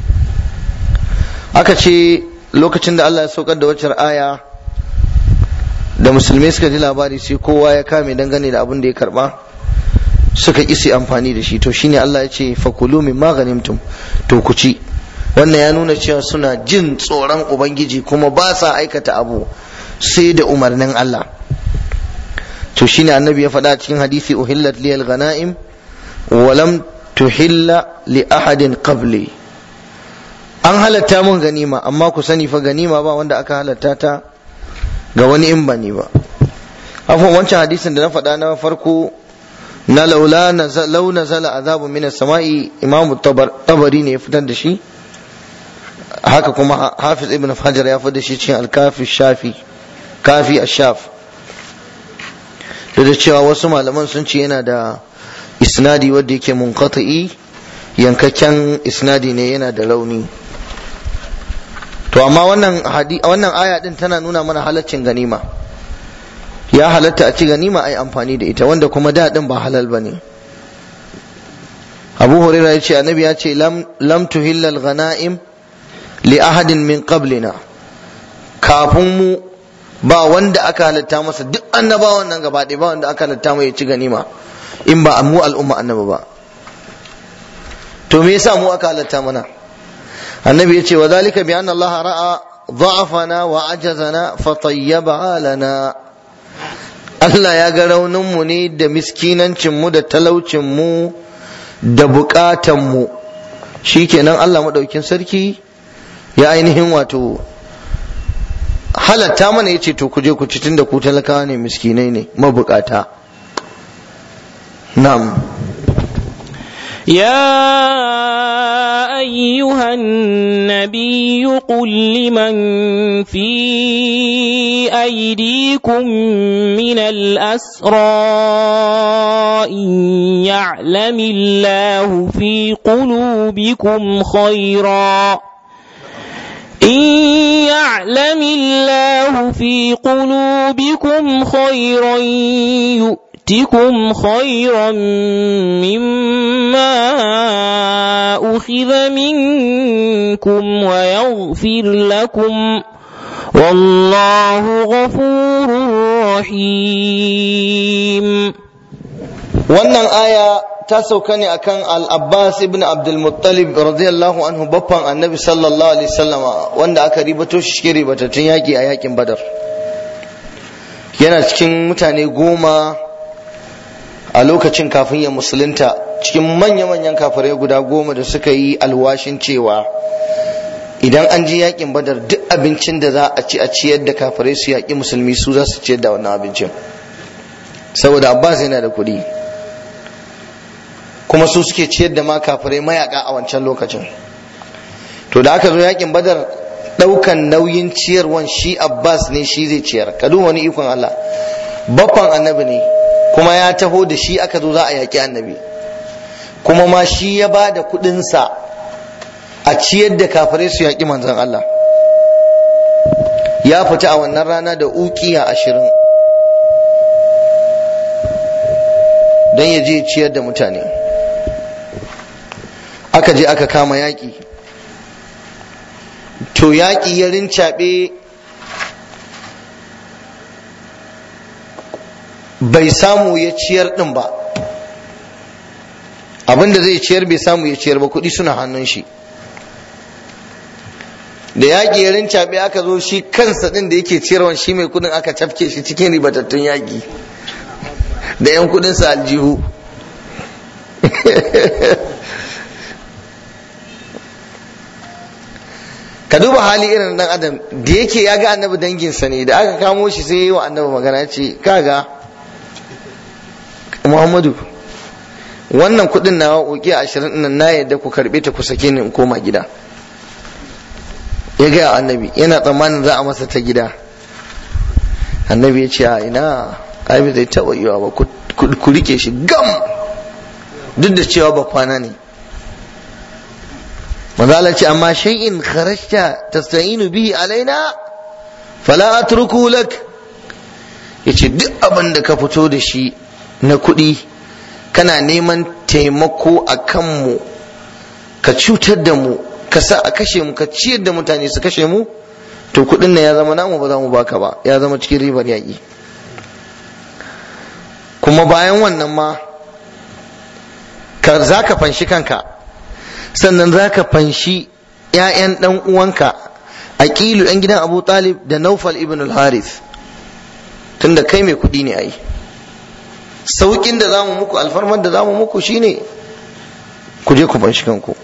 aka ce lokacin da Allah ya saukar da waccar aya da musulmai suka ji labari sai kowa ya kame dangane da abin da ya karba suka isi amfani da shi to shine Allah ya ce fakulu min maghanimtum to ku ci wannan ya nuna cewa suna jin tsoron ubangiji kuma ba sa aikata abu sai da umarnin Allah to shine annabi ya faɗa cikin hadisi uhillat liyal ghanaim wa lam tuhilla li ahadin qabli an halatta mun ganima amma ku sani fa ganima ba wanda aka halatta ta ga wani in ba ni ba afwan wancan hadisin da na faɗa na farko na laula lau nazala azabu min samai imam tabari ne ya fitar da shi haka kuma hafiz ibn hajar ya fitar da shi cikin alkafi shafi kafi ashaf da da cewa wasu malaman sun ce yana da isnadi wanda yake munqati yankakken isnadi ne yana da rauni to amma wannan wannan aya din tana nuna mana halaccin ganima ya halatta a ci ganima ai amfani da ita wanda kuma da din ba halal bane Abu Hurairah ya ce annabi ya ce lam lam tuhilla al-ghanaim li ahadin min qablina kafin mu ba wanda aka halatta masa duk annabawan nan gaba ɗaya ba wanda aka halatta mai ya ci ganima in ba mu al'umma annabi ba to me yasa mu aka halatta mana annabi ya ce wa zalika bi anna Allah ra'a ضعفنا وعجزنا فطيبها لنا Allah ya ga rauninmu ne da miskinancinmu da talaucinmu da bukatanmu shi kenan Allah maɗaukin sarki ya ainihin wato halatta mana ya ce to kuje ku ci tun da ku talakawa ne miskinai ne mabukata na'am يا أيها النبي قل لمن في أيديكم من الأسرى إن يعلم الله في قلوبكم خيرا إن يعلم الله في قلوبكم خيرا يؤتكم خيرا مما أخذ منكم ويغفر لكم والله غفور رحيم wannan aya ta sauka ne akan al-Abbas ibn Abdul Muttalib radiyallahu anhu baffan Annabi sallallahu alaihi wasallama wanda aka ribato shi cikin ribatattun yaki a yakin Badar yana cikin mutane goma a lokacin kafin ya musulunta cikin manya-manyan kafirai guda goma da suka yi alwashin cewa idan an ji yakin badar duk abincin da za a ci a ciyar da kafirai su yaƙi musulmi su za su ciyar da wannan abincin saboda abbas yana da kuɗi kuma su suke ciyar da ma kafirai mayaka a wancan lokacin to da aka zo yakin badar ɗaukan nauyin ciyarwan shi abbas ne shi zai ciyar ka wani ikon allah bakwan annabi ne kuma ya taho da shi aka zo za a yaƙi annabi kuma ma shi ya ba da kuɗinsa a ciyar da kafirai su yaƙi manzon Allah ya fita a wannan rana da ukiya ashirin don ya je ciyar da mutane aka je aka kama yaƙi to yaƙi ya rincaɓe bai samu ya ciyar din ba abinda zai ciyar bai samu ya ciyar ba kuɗi suna hannun shi da yaƙi ya rincaɓe aka zo shi kansa ɗin da yake ciyarwan shi mai kuɗin aka cafke shi cikin ribatattun yaƙi da 'yan kuɗinsa aljihu ka duba hali irin dan adam da yake ya ga annabi danginsa ne da aka kamo shi sai yi wa annabi magana ya ce kaga muhammadu wannan kudin na uki ashirin nan na yadda ku karbe ta ku sake ni in koma gida ya gaya annabi yana tsammanin za a masa ta gida annabi ya ce a ina ai zai taɓa yiwa ba ku rike shi gam duk da cewa ba kwana ne manzala ce amma shay'in kharajta tasta'inu bihi alaina fala atruku lak yace duk abin da ka fito da shi na kuɗi kana neman taimako a kanmu ka cutar da mu ka sa a kashe mu ka ciyar da mutane su kashe mu to kuɗin nan ya zama namu ba za mu baka ba ya zama cikin ribar yaƙi kuma bayan wannan ma ka za ka fanshi kanka sannan za ka fanshi ‘ya'yan ɗan uwanka aqilu ɗan gidan abu talib da naufal ibn al-harith tunda kai mai kuɗi ne ai saukin da zamu muku alfarmar da zamu muku shine ku je ku fanshi kanku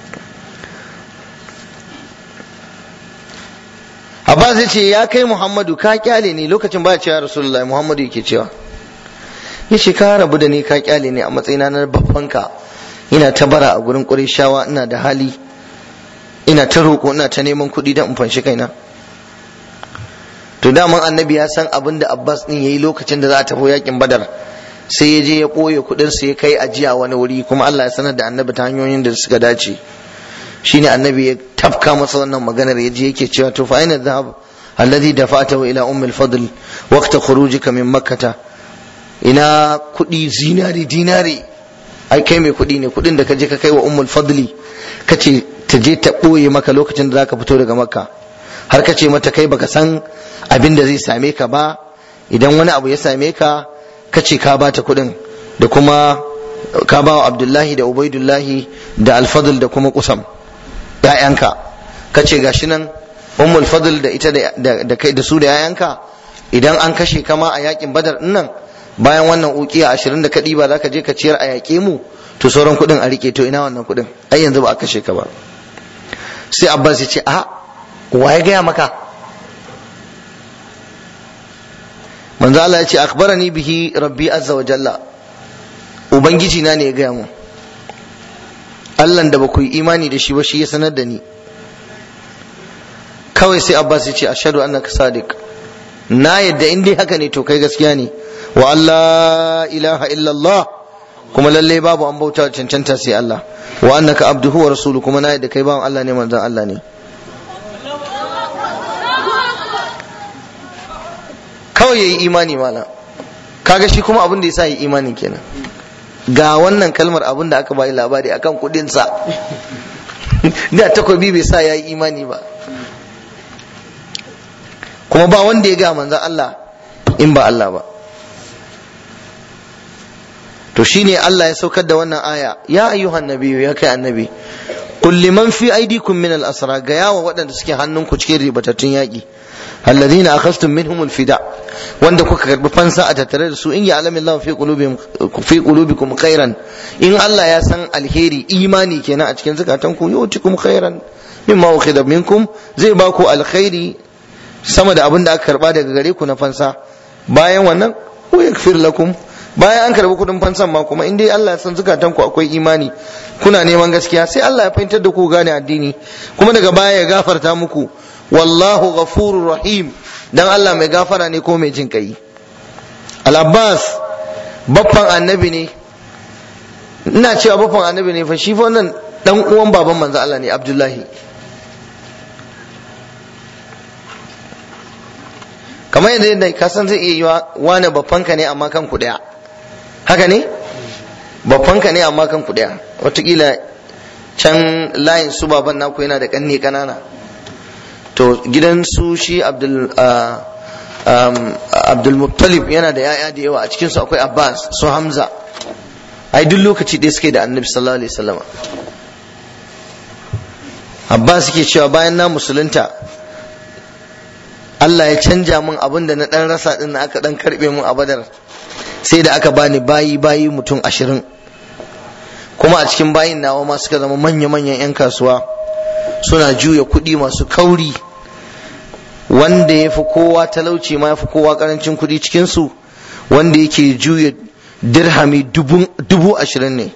Abbas ya ce ya kai Muhammadu ka kyale ni lokacin ba cewa Rasulullahi Muhammadu yake cewa ya ce ka rabu da ni ka kyale ni a matsayina na babbanka ina ta bara a gurin shawa ina da hali ina ta roƙo ina ta neman kuɗi don in fanshi kaina to daman annabi ya san abin da Abbas din yayi lokacin da za a tafi yakin Badar sai ya je ya ɓoye kuɗin sa ya kai ajiya wani wuri kuma Allah ya sanar da annabi ta hanyoyin da suka dace shine annabi ya tafka masa wannan maganar ya je yake cewa to fa aina dhahab alladhi dafa'tahu ila ummi al-fadl waqta khurujika min makkah ina kuɗi zinari dinari ai kai mai kuɗi ne kuɗin da ka je ka kai wa ummul fadli kace ta je ta ɓoye maka lokacin da zaka fito daga makka har ka ce mata kai baka san abin da zai same ka ba idan wani abu ya same ka ka ce ka bata kuɗin da kuma ka ba wa abdullahi da ubaidullahi da alfadl da kuma kusam ‘ya'yanka ka ce gashi nan ummul fadl da ita da kai da su da ‘ya'yanka idan an kashe kama a yakin badar nan bayan wannan ukiya ashirin da kaɗi ba za ka je ka ciyar a yaƙe mu to sauran kuɗin a rike to ina wannan kuɗin ai yanzu ba a kashe ka ba sai abbas ya ce a wa ya gaya maka manzo Allah ya ce akhbarani bihi rabbi azza wa jalla ubangiji na ne ya gaya mu Allah da ba ku yi imani da shi ba shi ya sanar da ni kawai sai Abbas ya ce ashhadu annaka sadiq na yadda in dai haka ne to kai gaskiya ne wa Allah ilaha illallah kuma lalle babu an bauta cancanta sai Allah wa annaka abduhu wa rasulu kuma na yadda kai bawan Allah ne manzon Allah ne kawai yayi imani mala kaga shi kuma abin da yasa yi imani kenan ga wannan kalmar abin da aka bayi labari akan kudinsa da takobi bai sa ya yi imani ba kuma ba wanda ya ga manzan Allah in ba Allah ba to shine Allah ya saukar da wannan aya ya ayyuhan nabiyyu ya kai annabi qul liman fi aydikum min al-asra ga yawa waɗanda suke hannunku cikin ribatattun yaƙi alladhina akhadhtum minhum al-fida wanda kuka karbi fansa a tattare da su in ya alamin Allah fi qulubihim fi qulubikum khairan in Allah ya san alheri imani kenan a cikin zakatan ku yu'tikum khairan mimma ukhidha minkum zai ba ku alkhairi sama da abin da aka karba daga gare ku na fansa bayan wannan wa yakfir lakum bayan an karbi kudin fansan ma kuma in dai Allah ya san zakatan ku akwai imani kuna neman gaskiya sai Allah ya fahimtar da ku gane addini kuma daga baya ya gafarta muku wallahu ghafurur rahim dan Allah mai gafara ne ko mai jin kai al-abbas baffan annabi ne ina cewa baffan annabi ne fa shi fa wannan dan uwan baban manzo Allah ne abdullahi kamar yadda yadda ka san zai iya yiwa wane baffanka ne amma kan ku daya haka ne baffanka ne amma kan ku daya watakila can layin su baban naku yana da kanne kanana to gidan su shi abdul abdul muttalib yana da yaya da yawa a cikin su akwai abbas su hamza ai duk lokaci ɗaya suke da annabi sallallahu alaihi wasallam abbas yake cewa bayan na musulunta Allah ya canja min abin da na dan rasa din aka dan karbe min a badar sai da aka bani bayi bayi mutum ashirin kuma a cikin bayin nawa ma suka zama manya-manyan 'yan kasuwa suna juya kuɗi masu kauri wanda ya fi kowa talauci ma ya fi kowa karancin kuɗi cikinsu wanda yake juya dirhami dubu ashirin ne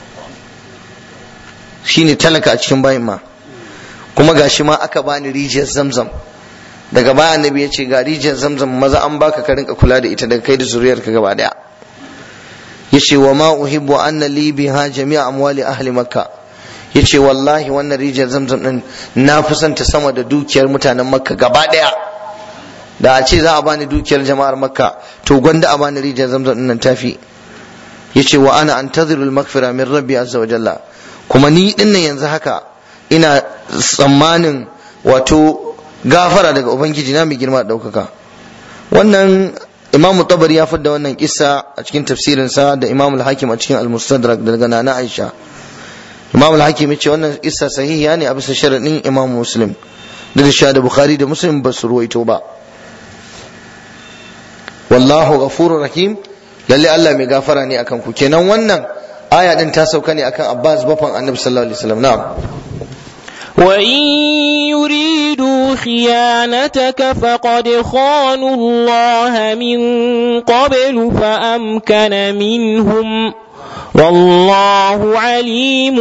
shine talaka a cikin bayin ma kuma gashi ma aka bani rijiyar zamzam daga baya annabi ya ce ga rijiyar zamzam maza an baka ka rinka kula da ita daga kai da zuriyarka gaba daya yace wa ma uhibbu anna li biha jami'a amwali ahli makka yace wallahi wannan rijiyar zamzam din na fi son ta sama da dukiyar mutanen makka gaba daya da a ce za a bani dukiyar jama'ar makka to gwanda a bani rijiyar zamzam din nan tafi yace wa ana antaziru al-maghfira min rabbi azza wa jalla kuma ni dinnan yanzu haka ina tsammanin wato gafara daga ubangiji na mai girma ɗaukaka wannan imam tabari ya fadda wannan kissa a cikin tafsirinsa da imam al-hakim a cikin al-mustadrak daga nana aisha imam al-hakim ce wannan kissa sahihiya ne a bisa sharadin imam muslim da da da bukhari da muslim ba su ruwaito ba wallahu ghafurur rahim lalle Allah mai gafara ne akan ku kenan wannan aya din ta sauka ne akan Abbas bafan Annabi sallallahu alaihi wasallam na'am وإن يريدوا خيانتك فقد خانوا الله من قبل فأمكن منهم والله عليم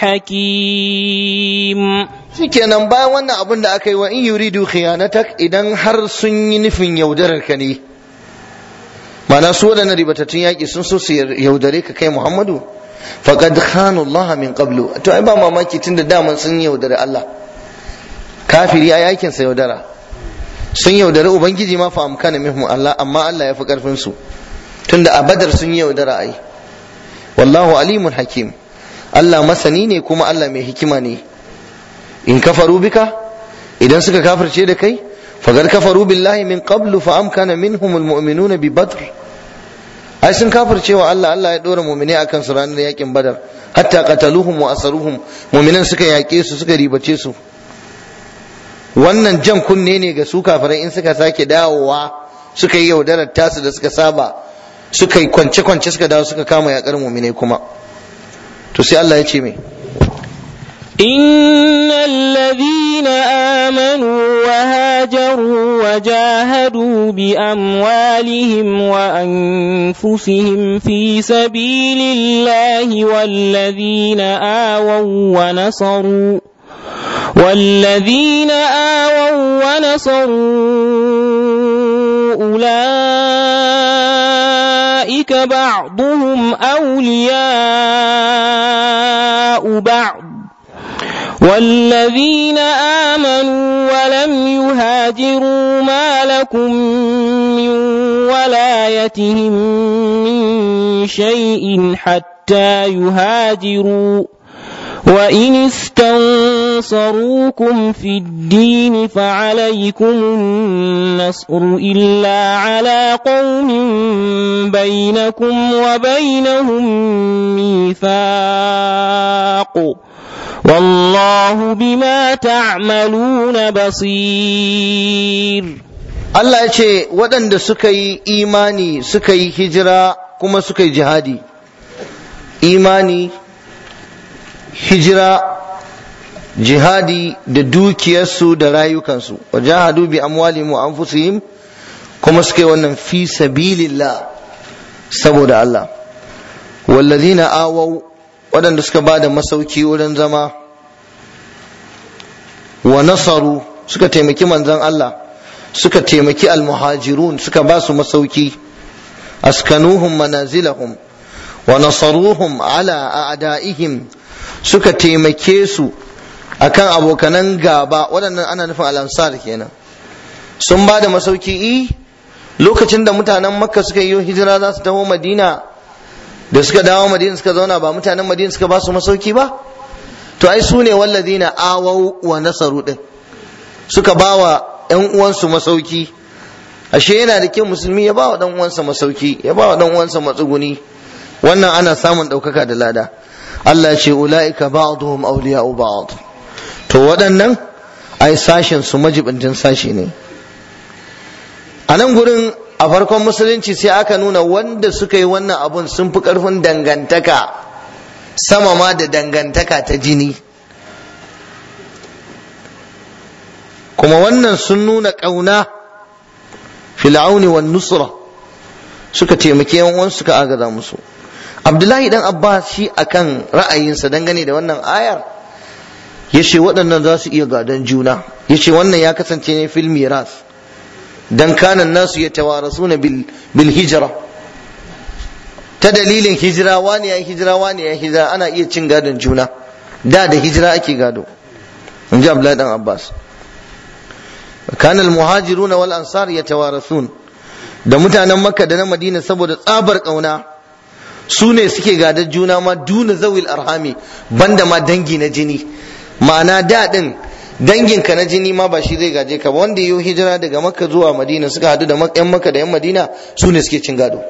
حكيم shikenan bayan wannan abin da aka yi wa in yuridu khiyanatak idan har sun yi nufin yaudarar ka ne ma'ana su waɗannan ribatattun yaƙi sun so su yaudare ka kai Muhammadu faqad khanu Allah min qablu to ai ba mamaki tunda daman sun yaudare Allah kafiri ai aikin sa yaudara sun yaudare ubangiji ma fa amkana minhum Allah amma Allah ya fi karfin su tunda a badar sun yaudara ai wallahu alimun hakim Allah masani ne kuma Allah mai hikima ne in kafaru bika idan suka kafirce da kai fagar kafaru billahi min qablu fa amkana minhum almu'minuna bi badr ai sun kafirce wa Allah Allah ya dora mu'mini akan su ranar yakin badar hatta qataluhum wa asaruhum mu'minan suka yake su suka ribace su wannan jan kunne ne ga su kafirai in suka sake dawowa suka yi yaudarar tasu da suka saba suka yi kwance kwance suka dawo suka kama yakar mu'minai kuma to sai Allah ya ce me إن الذين آمنوا وهاجروا وجاهدوا بأموالهم وأنفسهم في سبيل الله والذين آووا ونصروا والذين آووا ونصروا أولئك بعضهم أولياء بعض والذين آمنوا ولم يهاجروا ما لكم من ولايتهم من شيء حتى يهاجروا وإن استنصروكم في الدين فعليكم النصر إلا على قوم بينكم وبينهم ميثاق والله بما تعملون بصير Allah ya ce waɗanda suka yi imani suka yi hijira kuma suka yi jihadi imani hijira jihadi da dukiyarsu da rayukansu wa jahadu bi amwalihim wa anfusihim kuma suka yi wannan fi sabilillah saboda Allah wallazina awau waɗanda suka ba da masauki wurin zama wa nasaru suka taimaki manzon Allah suka taimaki almuhajirun suka ba su masauki askanuhum manazilahum wa nasaruhum ala a'da'ihim suka taimake su akan abokanan gaba waɗannan ana nufin al'ansar kenan sun ba da masauki i lokacin da mutanen makka suka yi hijira za su taho madina da suka dawo madina suka zauna ba mutanen madina suka ba su masauki ba to ai su ne walladina awau wa nasaru din suka ba wa ‘yan uwansu masauki ashe yana da kyau musulmi ya ba wa ɗan uwansa masauki ya ba wa ɗan uwansa matsuguni wannan ana samun ɗaukaka da lada Allah ce ula'ika ba'duhum awliya'u ba'd to waɗannan ai sashen su majibintin sashi ne a nan gurin a farkon musulunci sai aka nuna wanda suka yi wannan abun sun fi ƙarfin dangantaka sama ma da dangantaka ta jini kuma wannan sun nuna ƙauna fil'auni wa nusra suka taimaki yan uwan suka agaza musu abdullahi dan abbas shi akan ra'ayinsa dangane da wannan ayar ya ce waɗannan za su iya gadon juna ya ce wannan ya kasance ne fil miras dan kanan nasu ya tawarasu na bil hijira ta dalilin hijira wani ya hijira wani ya hijira ana iya cin gadon juna da da hijira ake gado in ji abdullahi dan abbas كان المهاجرون والأنصار يتوارثون da mutanen makka da na madina saboda tsabar ƙauna su ne suke gadar juna ma duna zawil arhami banda ma dangi na jini ma'ana daɗin danginka na jini ma ba shi zai gaje ka ba wanda yi hijira daga makka zuwa madina suka hadu da yan makka da yan madina su ne suke cin gado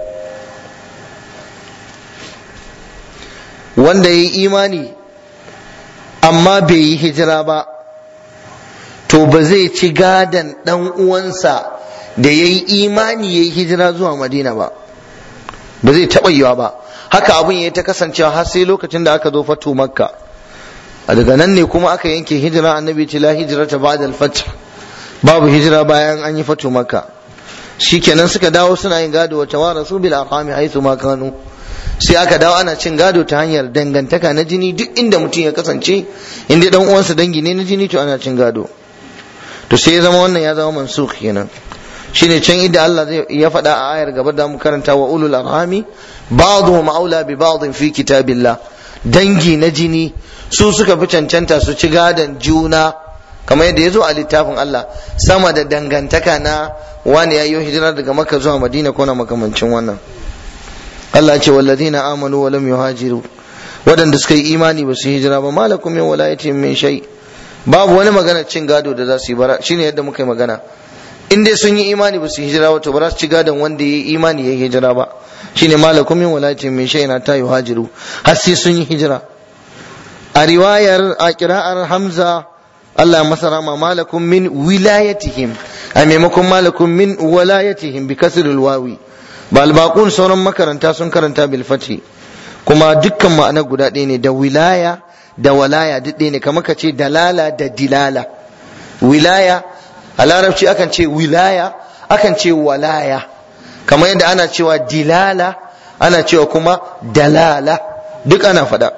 wanda ya yi imani amma bai yi hijira ba to ba zai ci gadon ɗan uwansa da ya yi imani ya yi hijira zuwa madina ba ba zai taɓa yiwa ba haka abin ya ta kasancewa har sai lokacin da aka zo fatu makka a daga nan ne kuma aka yanke hijira annabi ce la hijrata ba'da al-fath babu hijira bayan an yi fatu makka shikenan suka dawo suna yin gado wata wa rasu bil arhami haythu ma kanu sai aka dawo ana cin gado ta hanyar dangantaka na jini duk inda mutum ya kasance inda dan uwansa dangi ne na jini to ana cin gado to sai ya zama wannan ya zama mansukh kenan shine can inda Allah zai ya faɗa a ayar gaba da mu karanta wa ulul arhami ba'dhum aula bi ba'd fi kitabillah dangi na jini su suka fi cancanta su ci gadon juna kamar yadda ya zo a littafin Allah sama da dangantaka na wani ya yi hijira daga maka zuwa madina ko na makamancin wannan Allah ce walladina amanu wa lam yuhajiru waɗanda suka yi imani ba su hijira ba malakum min walayatin min shay babu wani magana cin gado da za su yi bara shine yadda muka yi magana in dai sun yi imani ba su hijira ba to ba za su ci gadon wanda ya yi imani ya yi hijira ba shine malakum min walayatin min shay na ta yuhajiru har sai sun yi hijira a riwayar a kira'ar hamza Allah masa rama malakum min wilayatihim a maimakon malakum min walayatihim bi kasril wawi ba albaqun sauran makaranta sun karanta bil fati kuma dukkan ma'ana guda ɗaya ne da wilaya da walaya duk ɗaya ne kamar ka ce dalala da dilala wilaya a larabci akan ce wilaya akan ce walaya kamar yadda ana cewa dilala ana cewa kuma dalala duk ana faɗa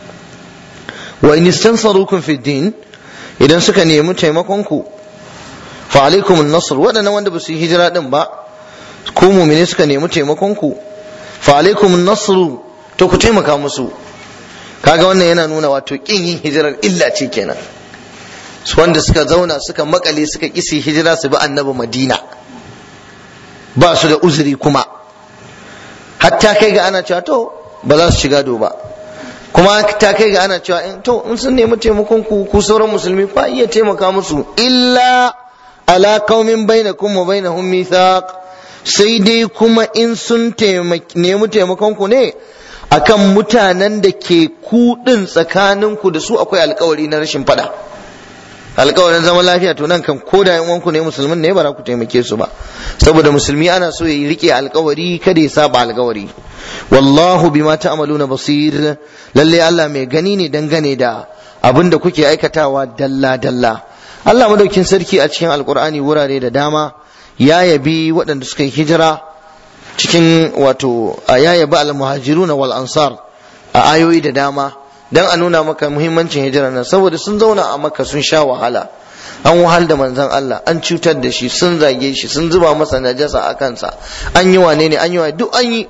wa in istansarukum fi din idan suka nemi taimakon ku fa alaikum an-nasr wadannan wanda ba su yi hijira din ba ku mu'mini suka nemi taimakon ku fa alaikum an-nasr to ku taimaka musu kaga wannan yana nuna wato kin yin hijirar illa ce kenan wanda suka zauna suka makale suka kisi hijira su bi annabi madina ba su da uzuri kuma hatta kai ga ana cewa to ba za su shiga do ba kuma ta kai ga ana cewa in to in sun nemi taimakon ku ku sauran musulmi ku iya taimaka musu illa ala qaumin bainakum wa bainahum mithaq sai dai kuma in sun nemi taimakon ku ne akan mutanen da ke ku din tsakanin ku da su akwai alkawari na rashin fada alkawarin zaman lafiya to nan kan ko da yan uwanku ne musulmin ne ba za ku taimake su ba saboda musulmi ana so ya rike alkawari kada ya saba alkawari wallahu bima ta'maluna basir lalle Allah mai gani ne dangane da abin da kuke aikatawa dalla dalla Allah madaukin sarki a cikin alkur'ani wurare da dama ya yabi waɗanda suka yi hijira cikin wato ya yabi al-muhajiruna wal ansar a ayoyi da dama dan a nuna maka muhimmancin hijira nan saboda sun zauna a maka sun sha wahala an wahal da manzon Allah an cutar da shi sun zage shi sun zuba masa najasa a kansa an yi wane ne an yi duk an yi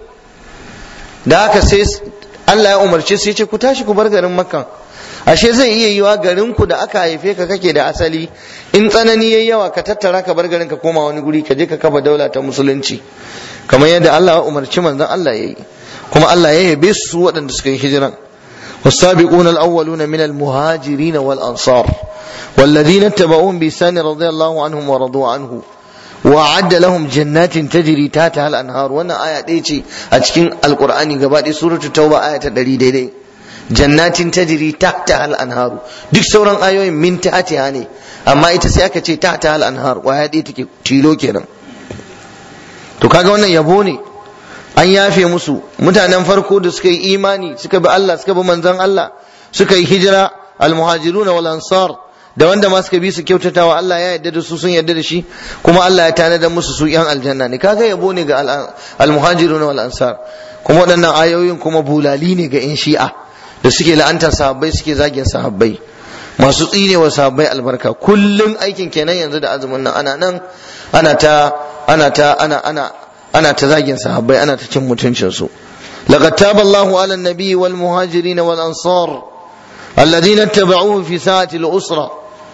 da haka sai Allah ya umarce su ya ce ku tashi ku bar garin makka ashe zai iya yiwa garin ku da aka haife ka kake da asali in tsanani yayi yawa ka tattara ka bar garin ka koma wani guri ka je ka kafa daula ta musulunci kamar yadda Allah ya umarci manzon Allah yayi kuma Allah ya yabe su waɗanda suka yi hijiran والسابقون الأولون من المهاجرين والأنصار والذين اتبعوهم بإحسان رضي الله عنهم ورضوا عنه وأعد لهم جنات تجري تحتها الأنهار وانا آية ديتي أتكين القرآن قبادي سورة التوبة آية دليل دي, دي جنات تجري تحتها الأنهار ديك سورة آية من تحتها ني أما إتسيأك تحتها الأنهار وآية ديتي تيلو كنا to kaga wannan yabo ne an yafe musu mutanen farko da suka yi imani suka bi Allah suka bi manzon Allah suka yi hijira almuhajiruna wal ansar da wanda ma suka bi su kyautatawa Allah ya yarda da su sun yarda da shi kuma Allah ya tanadar musu su yan aljanna ne kaga yabo ne ga almuhajiruna wal ansar kuma waɗannan ayoyin kuma bulali ne ga in shi'a da suke la'antar sahabbai suke zagin sahabbai masu tsinewa sahabbai albarka kullum aikin kenan yanzu da azumin nan ana nan ana ta ana ta ana ana ana ta zagin sahabbai ana ta cin mutuncin su laqad taba Allahu ala an-nabi wal muhajirin wal ansar alladhina ittaba'uhu fi sa'ati al-usra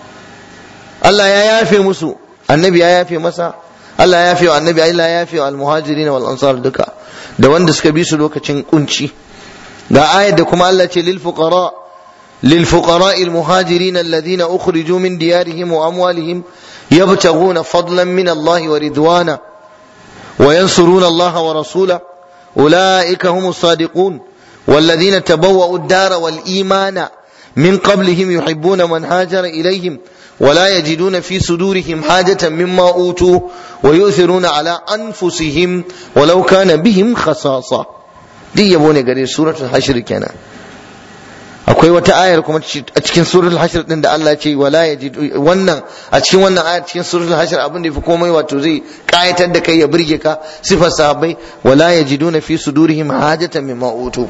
Allah ya yafe musu annabi ya yafe masa Allah ya yafe wa annabi Allah ya yafe wa al-muhajirin wal ansar duka da wanda suka bi su lokacin kunci ga ayat da kuma Allah ce lil fuqara lil fuqara al muhajirin alladhina ukhriju min diyarihim wa amwalihim yabtaghuna fadlan min Allah wa ridwana وينصرون الله ورسوله أولئك هم الصادقون والذين تبوأوا الدار والإيمان من قبلهم يحبون من هاجر إليهم ولا يجدون في صدورهم حاجة مما أوتوا ويؤثرون على أنفسهم ولو كان بهم خصاصة دي يبوني قرير سورة الحشر كان akwai wata ayar kuma a cikin suratul hashr din da Allah ce wala yajid wannan a cikin wannan ayar cikin suratul hashr abin da yafi komai wato zai kayatar da kai ya burge ka sifar sahabbai wala yajiduna fi sudurihim hajatan mimma utu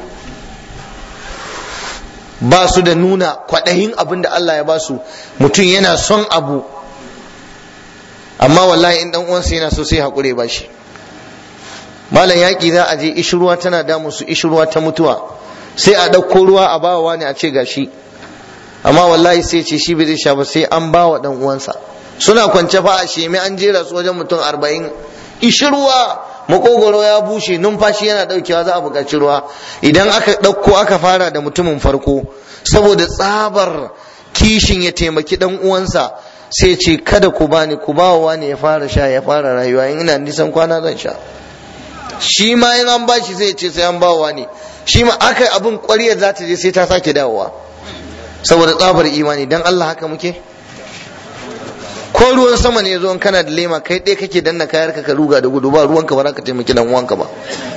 ba su da nuna kwaɗayin abin da Allah ya ba su mutum yana son abu amma wallahi in dan uwansa yana so sai haƙure ba shi malam yaƙi za a je ishirwa tana damu su ishirwa ta mutuwa sai a ɗauko ruwa a bawa ne a ce gashi amma wallahi sai ce shi bai zai sha ba sai an bawa dan uwansa suna kwance fa a shemi an jera su wajen mutum arba'in ishirwa makogoro ya bushe numfashi yana daukewa za a buƙaci ruwa idan aka ɗauko aka fara da mutumin farko saboda tsabar kishin ya taimaki dan uwansa sai ce kada ku bani ku ba wa ne ya fara sha ya fara rayuwa in ina nisan kwana zan sha shi ma in an bashi sai ce sai an ba wa ne shi ma aka abin ƙwariyar za ta je sai ta sake dawowa saboda tsabar imani dan Allah haka muke ko ruwan sama ne zo kana da lema kai ɗaya kake danna kayar ka ka ruga da gudu ba ruwanka ba za ka taimaki dan uwanka ba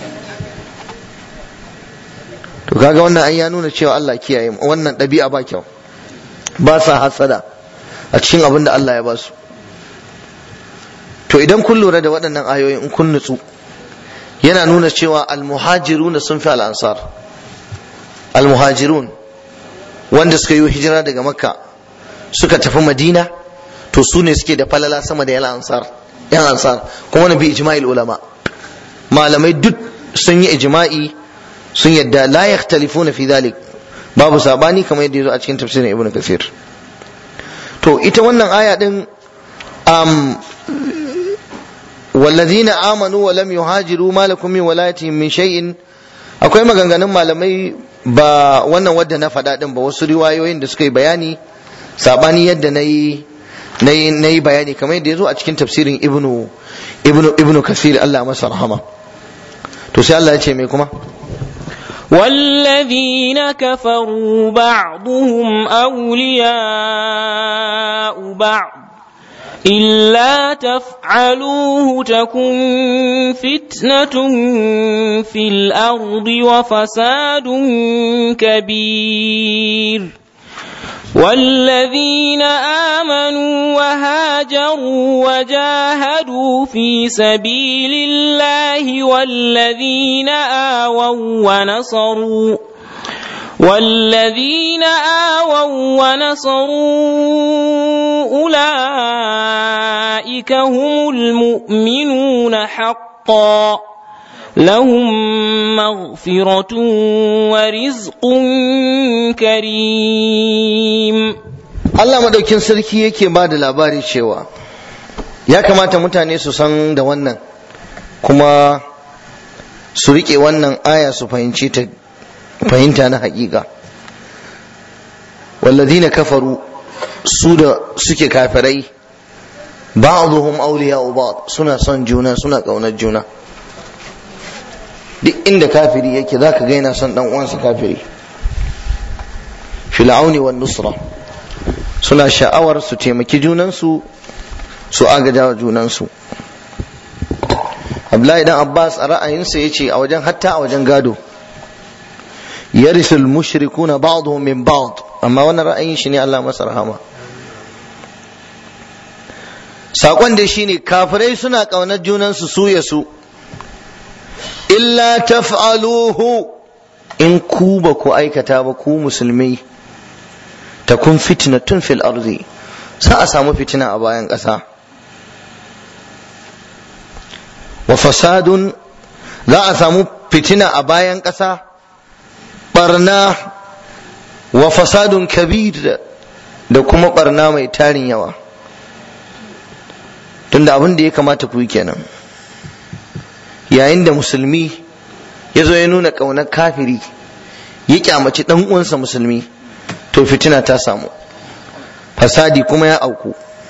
to kaga wannan ai ya nuna cewa Allah kiyaye mu wannan ɗabi'a ba kyau ba sa hasada a cikin abin da Allah ya ba su to idan kun lura da waɗannan ayoyin in kun nutsu yana nuna cewa almuhajirun sun fi al'ansar almuhajirun wanda suka yi hijira daga makka suka tafi madina to su ne suke da falala sama da yan ansar yan ansar kuma wani bi ijma'il ulama malamai duk sun yi ijma'i sun yadda la yakhtalifuna fi dhalik babu sabani kamar yadda yazo a cikin tafsirin ibnu kathir to ita wannan aya din um, والذين آمنوا ولم يهاجروا ما لكم من ولايتهم من شيء akwai maganganun malamai ba wannan wadda na faɗa ɗin ba wasu riwayoyin da suka yi bayani sabani yadda na yi na yi bayani kamar yadda ya zo a cikin tafsirin ibnu ibnu ibnu kasir Allah masa rahama to sai Allah ya ce mai kuma والذين كفروا بعضهم أولياء بعض إلا تفعلوه تكن فتنة في الأرض وفساد كبير والذين آمنوا وهاجروا وجاهدوا في سبيل الله والذين آووا ونصروا والذين آووا ونصروا أولئك هم المؤمنون حقا لهم مغفرة ورزق كريم Allah madaukin sarki yake ba da labari cewa ya kamata mutane su san da wannan kuma su riƙe wannan aya su fahimci ta fahimta na haƙiƙa walladina kafaru su da suke kafirai ba'dhum awliya'u ba'd suna son juna suna ƙaunar juna duk inda kafiri yake zaka ga yana son dan uwansa kafiri fil auni wan nusra suna sha'awar su taimaki junansu su agaja wa junansu Abdullahi dan Abbas a ra'ayinsa yace a wajen hatta a wajen gado yarisul mushrikuna ba'dhum min ba'd amma wannan ra'ayin shi ne Allah masa rahama sakon da shine kafirai suna kaunar junansu su ya su illa taf'aluhu in ku ba ku aikata ba ku musulmi takun fitnatun fil ardi sa a samu fitina a bayan ƙasa wa fasadun za a samu fitina a bayan ƙasa barna wa fasadun kabir da kuma barna mai tarin yawa tunda abin da ya kamata ku yi kenan yayin da musulmi ya zo ya nuna ƙaunar kafiri ya kyamaci ɗan uwansa musulmi to fitina ta samu fasadi kuma ya auku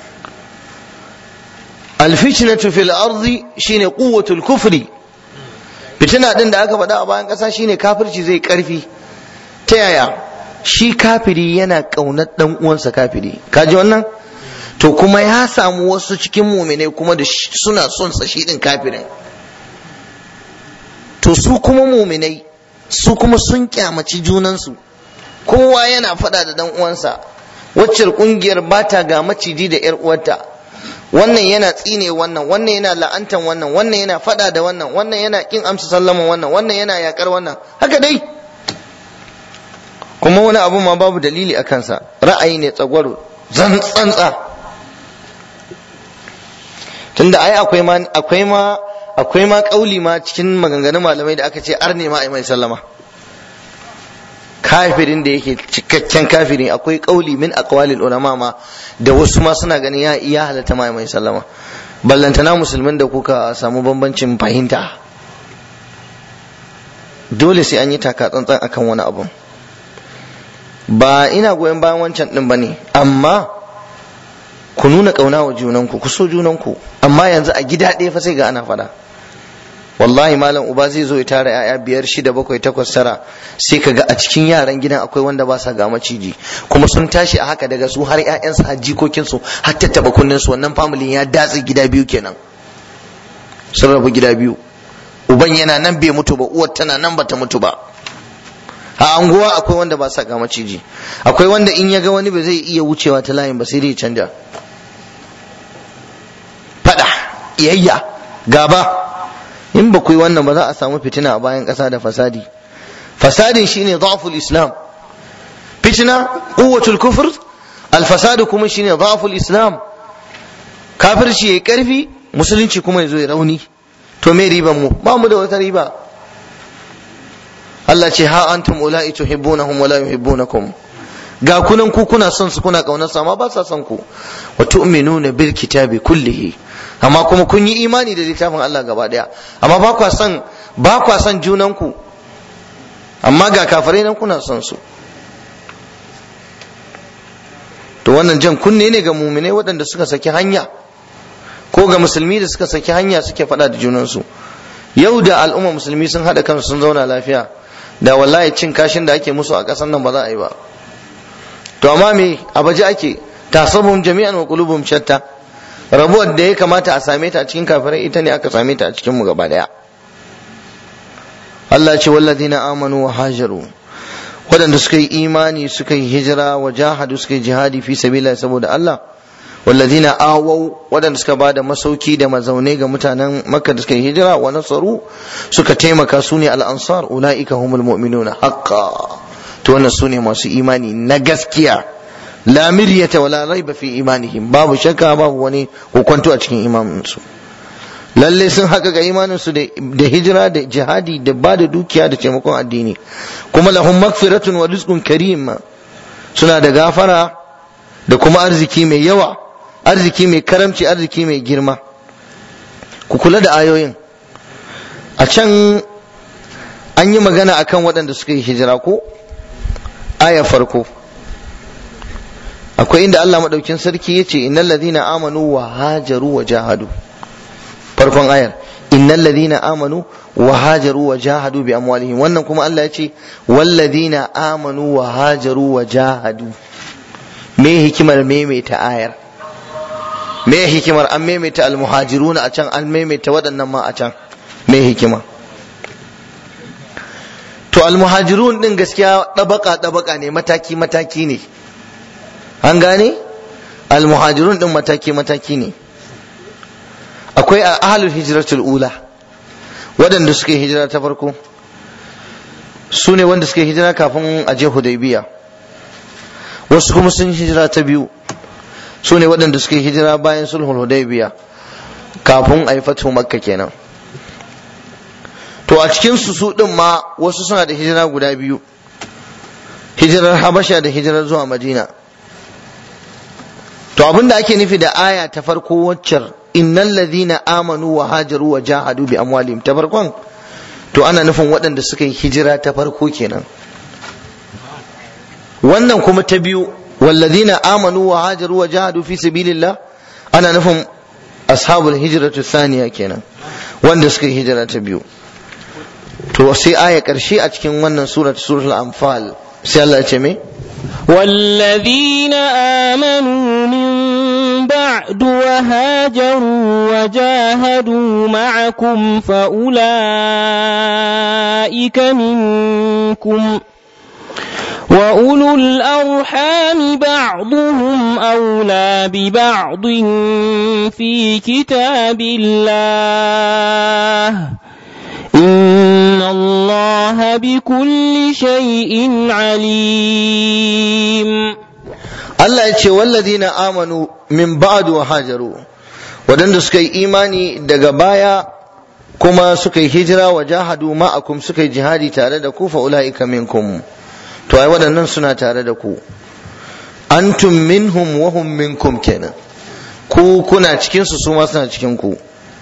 alfitnatu fil ardi shine quwwatul kufri fitina din da aka faɗa a bayan ƙasa shine kafirci zai ƙarfi ta yaya shi kafiri yana ƙaunar ɗan uwansa kafiri kaji wannan to kuma ya samu wasu cikin muminai kuma da suna son sa shi din kafirin to su kuma muminai su kuma sun kyamaci junansu kowa yana faɗa da dan uwansa waccar kungiyar bata ga maciji da yar uwarta wannan yana tsine wannan wannan yana la'antan wannan wannan yana faɗa da wannan wannan yana kin amsa sallama wannan wannan yana yakar wannan haka dai kuma wani abu ma babu dalili a kansa ra'ayi ne tsagwaro zan tsantsa tunda ai akwai ma akwai ma akwai ma kauli ma cikin maganganun malamai da aka ce arne ma ai mai sallama kafirin da yake cikakken kafiri akwai kauli min aqwalil ulama ma da wasu ma suna ganin ya iya halatta ma mai sallama ballantana musulmin da kuka samu bambancin fahimta dole sai an yi taka tsantsan akan wani abu ba ina goyon bayan wancan din bane amma ku nuna kauna wa junanku ku so junanku amma yanzu a gida ɗaya fa sai ga ana fada wallahi malam uba zai zo ya tara yaya biyar shida bakwai takwas tara sai ka ga a cikin yaran gidan akwai wanda ba sa ga maciji kuma sun tashi a haka daga su har ƴaƴansu har jikokinsu har tattaba kunnen su wannan familin ya datse gida biyu kenan sun rabu gida biyu uban yana nan bai mutu ba uwar tana nan bata mutu ba a anguwa akwai wanda ba sa ga maciji akwai wanda in ya ga wani ba zai iya wucewa ta layin ba sai dai ya canja fada iyayya gaba in ba ku yi wannan ba za a samu fitina a bayan ƙasa da fasadi fasadin shine dhaful islam fitina quwwatul kufr alfasadu kuma shine dhaful islam kafirci yayi karfi musulunci kuma yazo ya rauni to me riban mu ba mu da wata riba Allah ce ha antum ula'i tuhibbunahum wa la yuhibbunakum ga kunan ku kuna son su kuna kaunar su amma ba sa son ku wa tu'minuna bil kitabi kullihi amma kuma kun yi imani da littafin Allah gaba daya amma ba kwa son ba kwa son junan ku amma ga kafirai nan kuna son su to wannan jan kunne ne ga muminai waɗanda suka saki hanya ko ga musulmi da suka saki hanya suke faɗa da junansu yau da al'umma musulmi sun haɗa kansu sun zauna lafiya da wallahi cin kashin da ake musu a ƙasar nan ba za a yi ba to amma me a baje ake tasabun jami'an wa qulubum shatta rabuwar da ya kamata a same ta a cikin kafirai ita ne aka same ta a cikin mu gaba daya Allah ce walladina amanu wa hajaru waɗanda suka yi imani suka yi hijira wa jahadu suka yi jihadi fi sabila saboda Allah walladina awau waɗanda suka bada masauki da mazaune ga mutanen makka da suka yi hijira wa nasaru suka taimaka su ne al-ansar ulaika humul mu'minuna haqqan to wannan su ne masu imani na gaskiya la miryata wala raiba fi imanihim babu shakka babu wani hukunto a cikin imaninsu lalle sun haka ga imaninsu da hijira da jihadi da ba da dukiya da taimakon addini kuma lahum magfiratun wa rizqun karim suna da gafara da kuma arziki mai yawa arziki mai karamci arziki mai girma ku kula da ayoyin a can an yi magana akan waɗanda suka yi hijira ko aya farko akwai inda Allah maɗaukin sarki ya ce innal ladina amanu wa hajaru wa jahadu farkon ayar innal ladina amanu wa hajaru wa jahadu bi amwalihim wannan kuma Allah ya ce wal ladina amanu wa hajaru wa jahadu me hikimar maimaita ayar me hikimar an maimaita almuhajiruna a can an maimaita waɗannan ma a can me hikima to almuhajirun din gaskiya ɗabaka ɗabaka ne mataki mataki ne an gane almuhajirun din mataki mataki ne akwai a ahlul hijratul ula waɗanda suka yi hijira ta farko su ne wanda suka yi hijira kafin a je hudaybiya wasu kuma sun hijira ta biyu su ne waɗanda suka yi hijira bayan sulhul hudaybiya kafin a yi fatu makka kenan to a cikin su su din ma wasu suna da hijira guda biyu hijirar habasha da hijirar zuwa madina to abinda ake nufi da aya ta farko waccar innal ladhina amanu wa hajaru wa jahadu bi amwalihim ta farkon to ana nufin waɗanda suka yi hijira ta farko kenan wannan kuma ta biyu walladhina amanu wa hajaru wa jahadu fi sabilillah ana nufin ashabul hijratu thaniya kenan wanda suka yi hijira ta biyu to sai aya karshe a cikin wannan surat suratul anfal sai Allah ya ce me والذين آمنوا من بعد وهاجروا وجاهدوا معكم فأولئك منكم وأولو الأرحام بعضهم أولى ببعض في كتاب الله إن الله بكل شيء عليم Allah ya ce walladina amanu min ba'du wa hajaru wadanda suka yi imani daga baya kuma suka yi hijira wa jahadu ma'akum suka yi jihadi tare da ku fa ulaika minkum to ai waɗannan suna tare da ku antum minhum wa hum minkum kenan ku kuna cikin su su ma suna cikin ku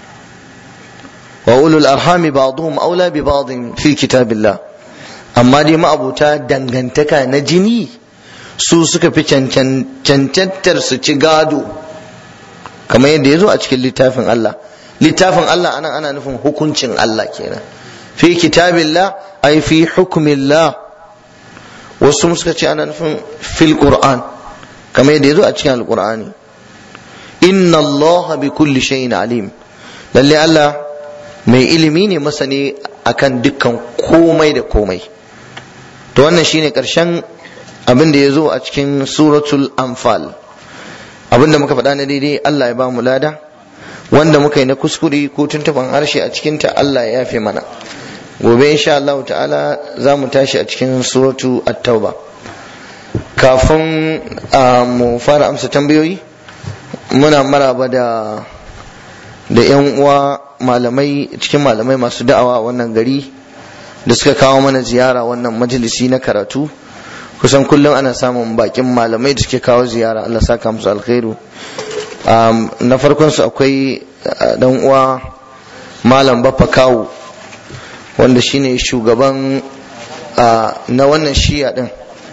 wa ulul arhami ba'dhum aula bi ba'dhin fi kitabillah amma dai ma'abuta dangantaka na jini su suka fi cancantar su ci gado kamar yadda ya zo a cikin littafin Allah littafin Allah anan ana nufin hukuncin Allah kenan fi kitabillah ai fi hukmillah wasu suka ce ana nufin fil qur'an kamar yadda ya zo a cikin alqur'ani inna Allah bi kulli shay'in alim lalle Allah mai ilimi ne masani akan dukkan komai da komai to wannan shine karshen abin da ya zo a cikin suratul anfal abin da muka faɗa na daidai Allah ya ba mu lada wanda muka yi na kuskure ko tuntuban harshe a cikinta Allah ya yafe mana gobe insha Allah ta'ala za mu tashi a cikin suratu at-tauba kafin mu fara amsa tambayoyi muna maraba da da yan uwa malamai cikin malamai masu da'awa wannan gari da suka kawo mana ziyara wannan majalisi na karatu kusan kullum ana samun bakin malamai da suke kawo ziyara Allah saka musu alkhairu na farkon su akwai dan uwa malam baffa kawu wanda shine shugaban na wannan shiya din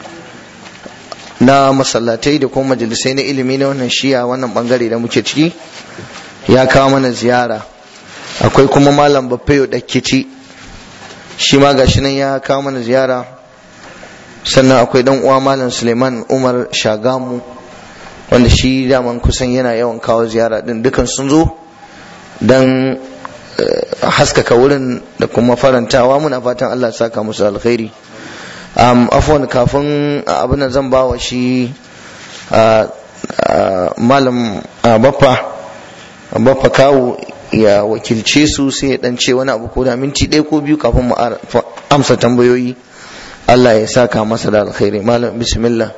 na masallatai da kuma majalisai na ilimi na wannan shiya wannan bangare da muke ciki ya kawo mana ziyara akwai kuma malam baffayo dakkici shi ma gashi nan ya kawo mana ziyara sannan akwai dan uwa malam suleiman umar shagamu wanda shi daman kusan yana yawan kawo ziyara din dukan sun zo don haskaka wurin da kuma farantawa muna fatan allah saka musu alkhairi um, afwan kafin abin zan ba wa shi malam baffa baffa kawo ya wakilce su sai ya dan ce wani abu ko da minti ɗaya ko biyu kafin mu amsa tambayoyi Allah ya saka masa da alkhairi malam bismillah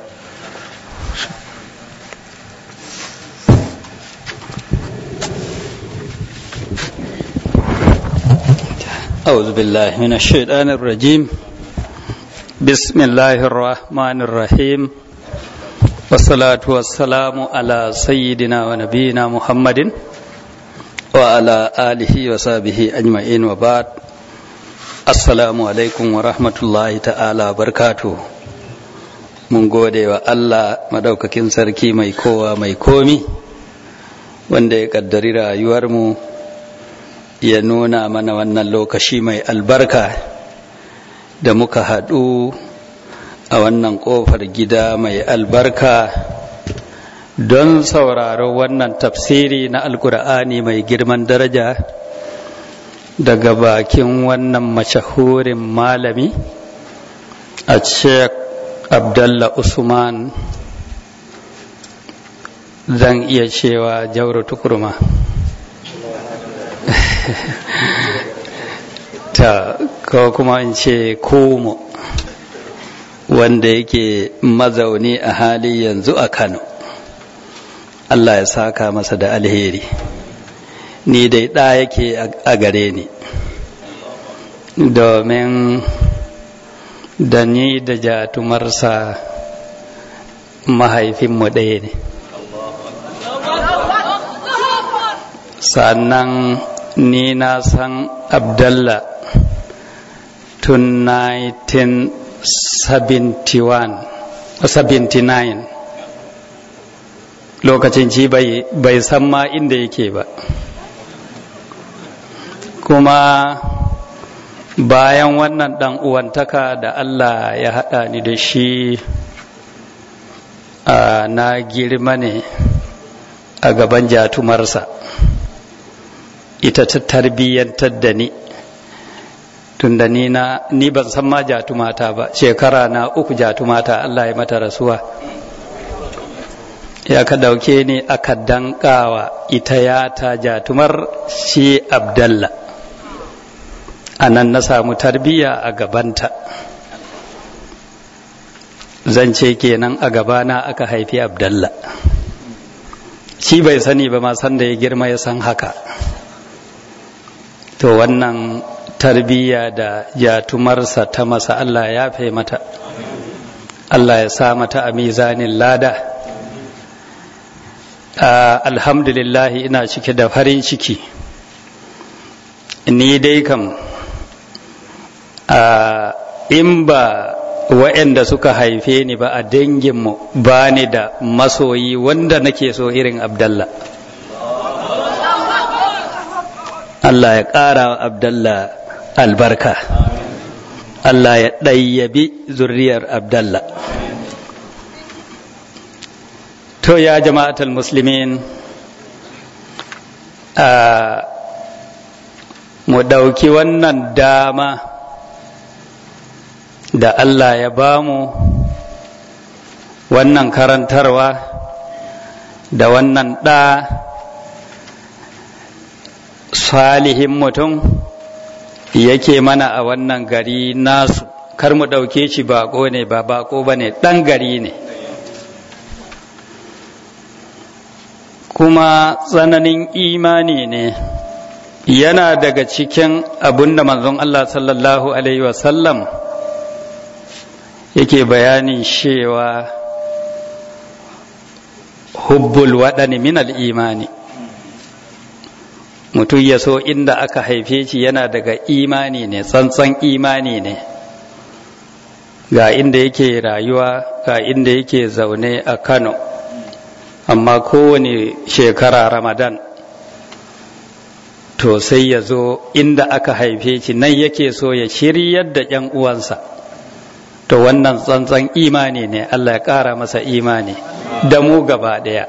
أعوذ بالله من الشيطان الرجيم بسم الله الرحمن الرحيم والصلاة والسلام على سيدنا ونبينا محمد وعلى آله وصحبه أجمعين وبعد Assalamu alaikum wa rahmatullahi ta'ala barkatu. Mun gode wa Allah madaukakin sarki mai kowa mai komi, wanda ya kaddari rayuwarmu ya nuna mana wannan lokaci mai albarka da muka haɗu a wannan ƙofar gida mai albarka don sauraro wannan tafsiri na alkur'ani mai girman daraja. daga bakin wannan mashahurin malami a sheikh abdallah usman zan iya cewa jauro tukurma ta ko kuma in ce komo wanda yake mazauni a hali yanzu a kano allah ya saka masa da alheri ni dai ɗa yake a gare ni domin da ni da jatumarsa mahaifinmu ɗaya ne sannan ni na san abdallah tun 1979 lokacin ci bai san ma inda yake ba kuma bayan wannan ɗan uwantaka da Allah ya haɗa ni da shi na girma ne a gaban jatumarsa ita ta tarbiyyantar da ni tunda ni na ni ban san ma jatumata ba shekara na uku jatumata Allah ya mata rasuwa ya ka dauke ni aka dankawa ita ya ta jatumar shi abdallah a nan na samu tarbiyya a gabanta zan ce kenan a gabana aka haifi abdallah shi bai sani ba ma san da ya girma ya san haka to wannan tarbiyya da jatumarsa ta masa Allah ya fe mata Allah ya sa mata a mizanin lada alhamdulillahi ina cike da farin ciki ni dai kam in ba wa'anda suka haife ni ba a danginmu ba ni da masoyi wanda nake so irin abdallah Allah ya ƙara wa abdallah albarka Allah ya ɗayyabi zurriyar abdallah to ya jama'atul muslimin a mu ɗauki wannan dama da Allah ya bamu wannan karantarwa da wannan ɗa salihin mutum yake mana a wannan gari nasu kar mu ɗauke shi bako ne ba bako ba ne ɗan gari ne kuma tsananin imani ne yana daga cikin abin da manzon Allah sallallahu Alaihi wasallam yake bayanin cewa hubbul waɗani minal imani mutum ya so inda aka haife shi yana daga imani ne tsantsan imani ne ga inda yake rayuwa ga inda yake zaune a kano amma kowane shekara ramadan to sai ya zo inda aka haife shi nan yake so ya shiryar da ‘yan uwansa to wannan tsantsan imani ne Allah ya ƙara masa imani da mu gaba ɗaya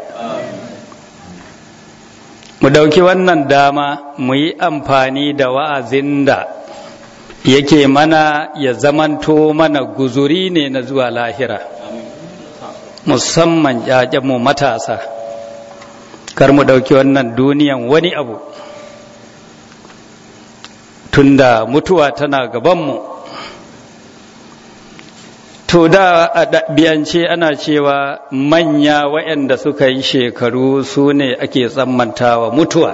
mu ɗauki wannan dama mu yi amfani da wa'azin da yake mana ya zamanto mana guzuri ne na zuwa lahira musamman mu matasa kar mu ɗauki wannan duniyan wani abu tunda mutuwa tana gabanmu to da a ɗabi'ance ana cewa manya waɗanda suka yi shekaru su ne ake tsammantawa mutuwa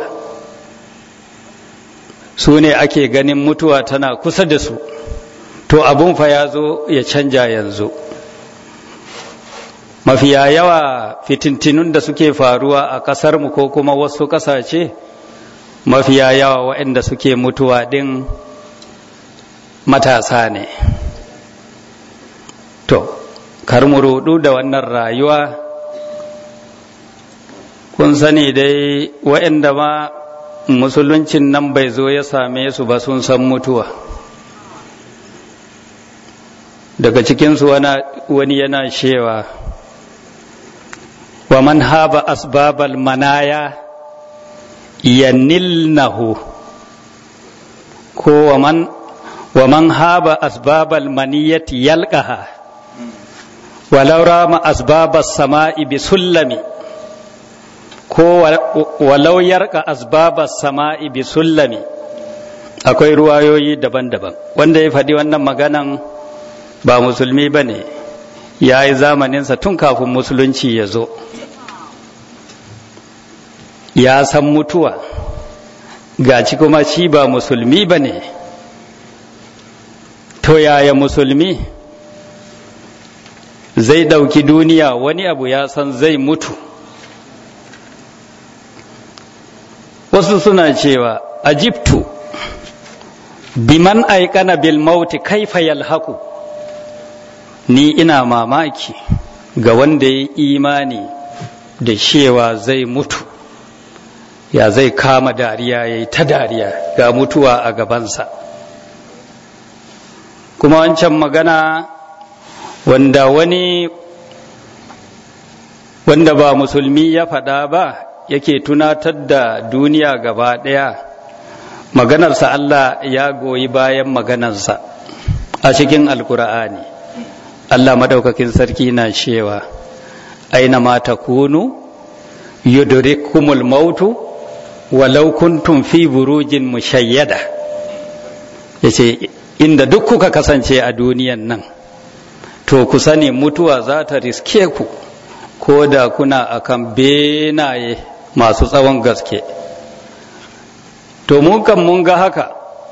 su ne ake ganin mutuwa tana kusa da su to abun fa ya zo ya canja yanzu mafiya yawa fitintinun da suke faruwa a ƙasarmu ko kuma wasu ƙasashe mafiya yawa waɗanda suke mutuwa ɗin matasa ne to kar mu rudu da wannan rayuwa kun sani dai waɗanda ma musuluncin nan bai zo ya same su ba sun san mutuwa daga cikinsu wani yana shewa wa man haba asbabal manaya yanilnahu ko wa man wa man haba asbabal maniyati yalqaha walau rama asbabas sama'i bi sullami ko walau yarka asbabas sama'i bi sullami akwai ruwayoyi daban-daban wanda ya faɗi wannan maganan ba musulmi ba ne ya yi zamaninsa tun kafin musulunci ya zo ya san mutuwa gaci kuma shi ba musulmi ba ne to yaya musulmi zai ɗauki duniya wani abu ya san zai mutu wasu suna cewa ajibtu biman aikana bil mauti kaifa yalhaku ni ina mamaki ga wanda ya imani da cewa zai mutu ya zai kama dariya ya yi ta dariya ga mutuwa a gabansa kuma wancan magana wanda wani wanda ba musulmi ya faɗa ba yake tunatar da duniya gaba ɗaya maganarsa Allah ya goyi bayan maganarsa a cikin alkur'ani Allah madaukakin sarki na cewa aina ma takunu yudrikumul mautu walau kuntum fi burujin mushayyada yace inda duk kuka kasance a duniyan nan to ku sani mutuwa za ta riske ku ko da kuna akan benaye masu tsawon gaske to mun kan mun ga haka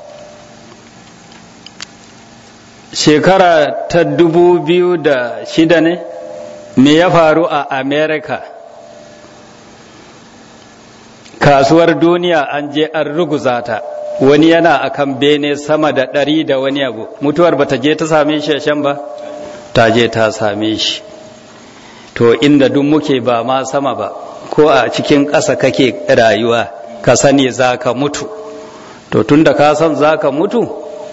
shekara ta dubu biyu da shida ne me ya faru a america kasuwar duniya an je an ruguza ta wani yana akan bene sama da ɗari da wani abu mutuwar ba ta je ta same shi shan ba ta je ta same shi to inda duk muke ba ma sama ba ko a cikin ƙasa kake rayuwa ka sani za ka mutu to tunda ka san za ka mutu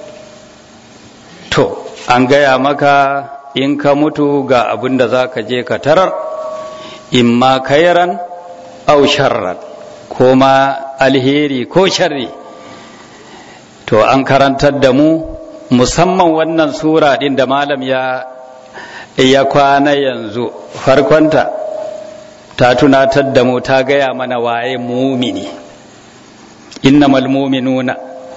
to an gaya maka in ka mutu ga abin da za ka je ka tarar imma kairan au sharran ko ma alheri ko sharri to an karantar da mu musamman wannan sura ɗin da malam ya ya kwana yanzu farkonta ta tunatar da mu ta gaya mana waye mumini innamal muminuna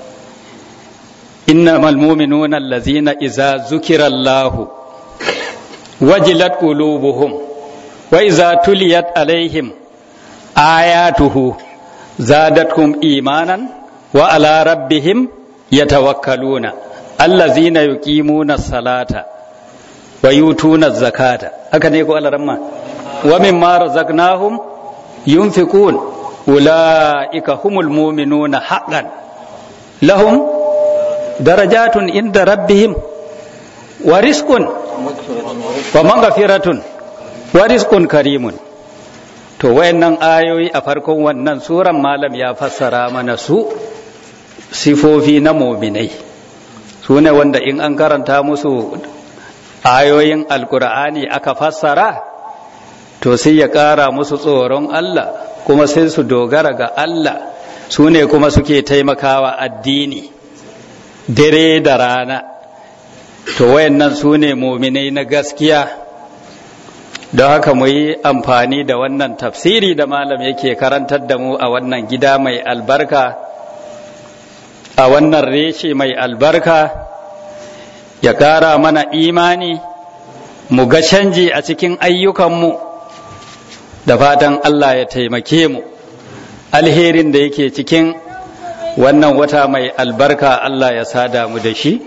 innamal muminuna allazina iza zukira Allah wajilat qulubuhum wa iza tuliyat alaihim ayatuhu zadatkum imanan wa ala rabbihim yatawakkaluna allazina yuqimuna salata wa yutuna zakata haka ne ko alaramma wa mimma razaqnahum yunfiqun ulaika humul mu'minuna haqqan lahum darajatun inda rabbihim wa rizqun wa maghfiratun wa rizqun karimun to wayannan ayoyi a farkon wannan suran malam ya fassara mana su sifofi na mu'minai su ne wanda in an karanta musu ayoyin alkur'ani aka fassara to sai ya ƙara musu tsoron Allah kuma sai su dogara ga Allah su ne kuma suke taimakawa addini dare da rana to wayannan su ne muminai na gaskiya don haka mu yi amfani da wannan tafsiri da malam yake karantar da mu a wannan gida mai albarka a wannan reshe mai albarka ya ƙara mana imani mu ga canji a cikin ayyukanmu da fatan Allah ya taimake mu alherin da yake cikin wannan wata mai albarka Allah ya sada mu da shi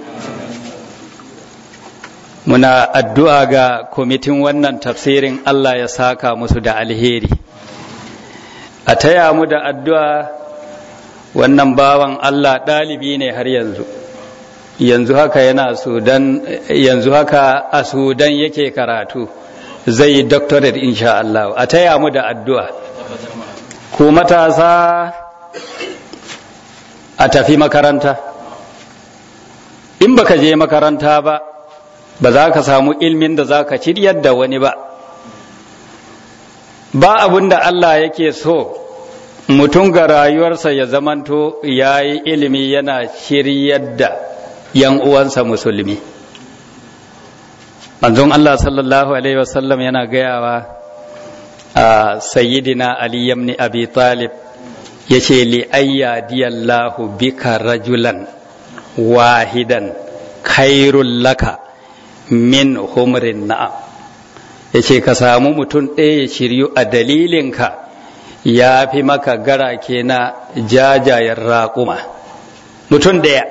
muna addu'a ga kwamitin wannan tafsirin Allah ya saka musu da alheri a taya mu da addu'a wannan bawan Allah ɗalibi ne har yanzu yanzu haka yana sudan yanzu haka a sudan yake karatu zai yi doctorate insha Allah a taya mu da addu'a ku matasa a tafi makaranta in baka je makaranta ba ba za ka samu ilmin da za ka ciryar da wani ba ba abin da Allah yake so mutum ga rayuwarsa ya zamanto ya yi ilimi yana shiryar da yan uwansa musulmi manzon Allah sallallahu alaihi wasallam yana gayawa a sayyidina Ali ibn Abi Talib yace li ayyadiyallahu bika rajulan wahidan khairul laka min humrin na'am yace ka samu mutum ɗaya ya shiryu a dalilinka ya fi maka garake na jajayen raƙuma mutum ɗaya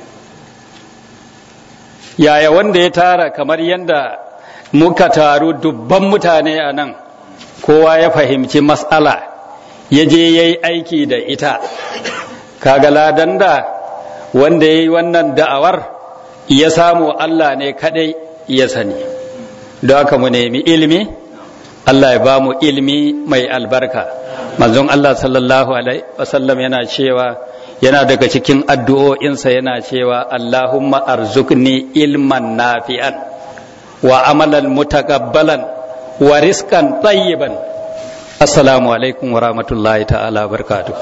yaya wanda ya tara kamar yadda muka taru dubban mutane a nan kowa ya fahimci matsala ya je ya yi aiki da ita kaga ladan da wanda ya yi wannan da'awar ya samu Allah ne kadai ya sani don haka mu nemi ilimi Allah ya ba mu ilimi mai albarka manzon Allah sallallahu alaihi wasallam yana cewa yana daga cikin addu'o'insa yana cewa Allahumma arzukni ilman nafi'an wa amalan mutakabbalan wa riskan tayyiban assalamu alaikum wa rahmatullahi ta'ala barkatu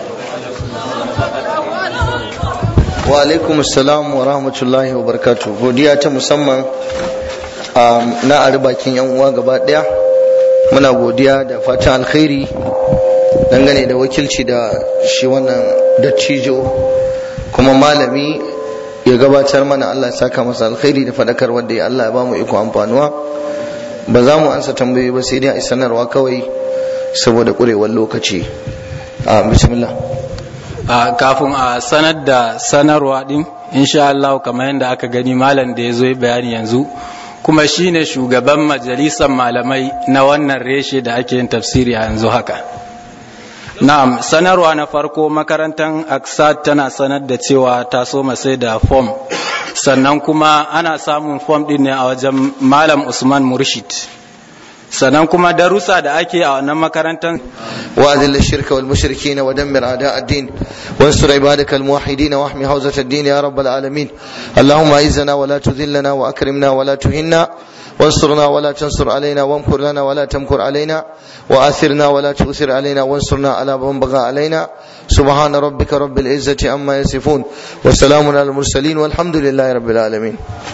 wa alaikum assalam wa rahmatullahi wa barakatuh godiya ta musamman na ari bakin yan uwa gaba daya muna godiya da fatan alkhairi dangane da wakilci da shi wannan dattijo kuma malami ya gabatar mana Allah ya saka masa alkhairi da fadakar wanda ya Allah ya bamu iko amfanuwa ba za mu ansa tambayoyi ba sai dai a sanarwa kawai saboda kurewar lokaci a bismillah kafin a sanar da sanarwa din insha Allah kamar yadda aka gani malam da ya zo bayani yanzu kuma shine shugaban majalisar malamai na wannan reshe da ake yin tafsiri a yanzu haka na'am sanarwa na farko makarantar aksat tana sanar da cewa ta so sai da fom sannan kuma ana samun fom din ne a wajen malam usman murshid sannan kuma darussa da ake a wannan makarantar وأذل الشرك والمشركين ودمر أعداء الدين وانصر عبادك الموحدين واحمي حوزة الدين يا رب العالمين اللهم أعزنا ولا تذلنا وأكرمنا ولا تهنا وانصرنا ولا تنصر علينا وامكر لنا ولا تمكر علينا وآثرنا ولا تؤثر علينا وانصرنا على من بغى علينا سبحان ربك رب العزة عما يصفون وسلام على المرسلين والحمد لله رب العالمين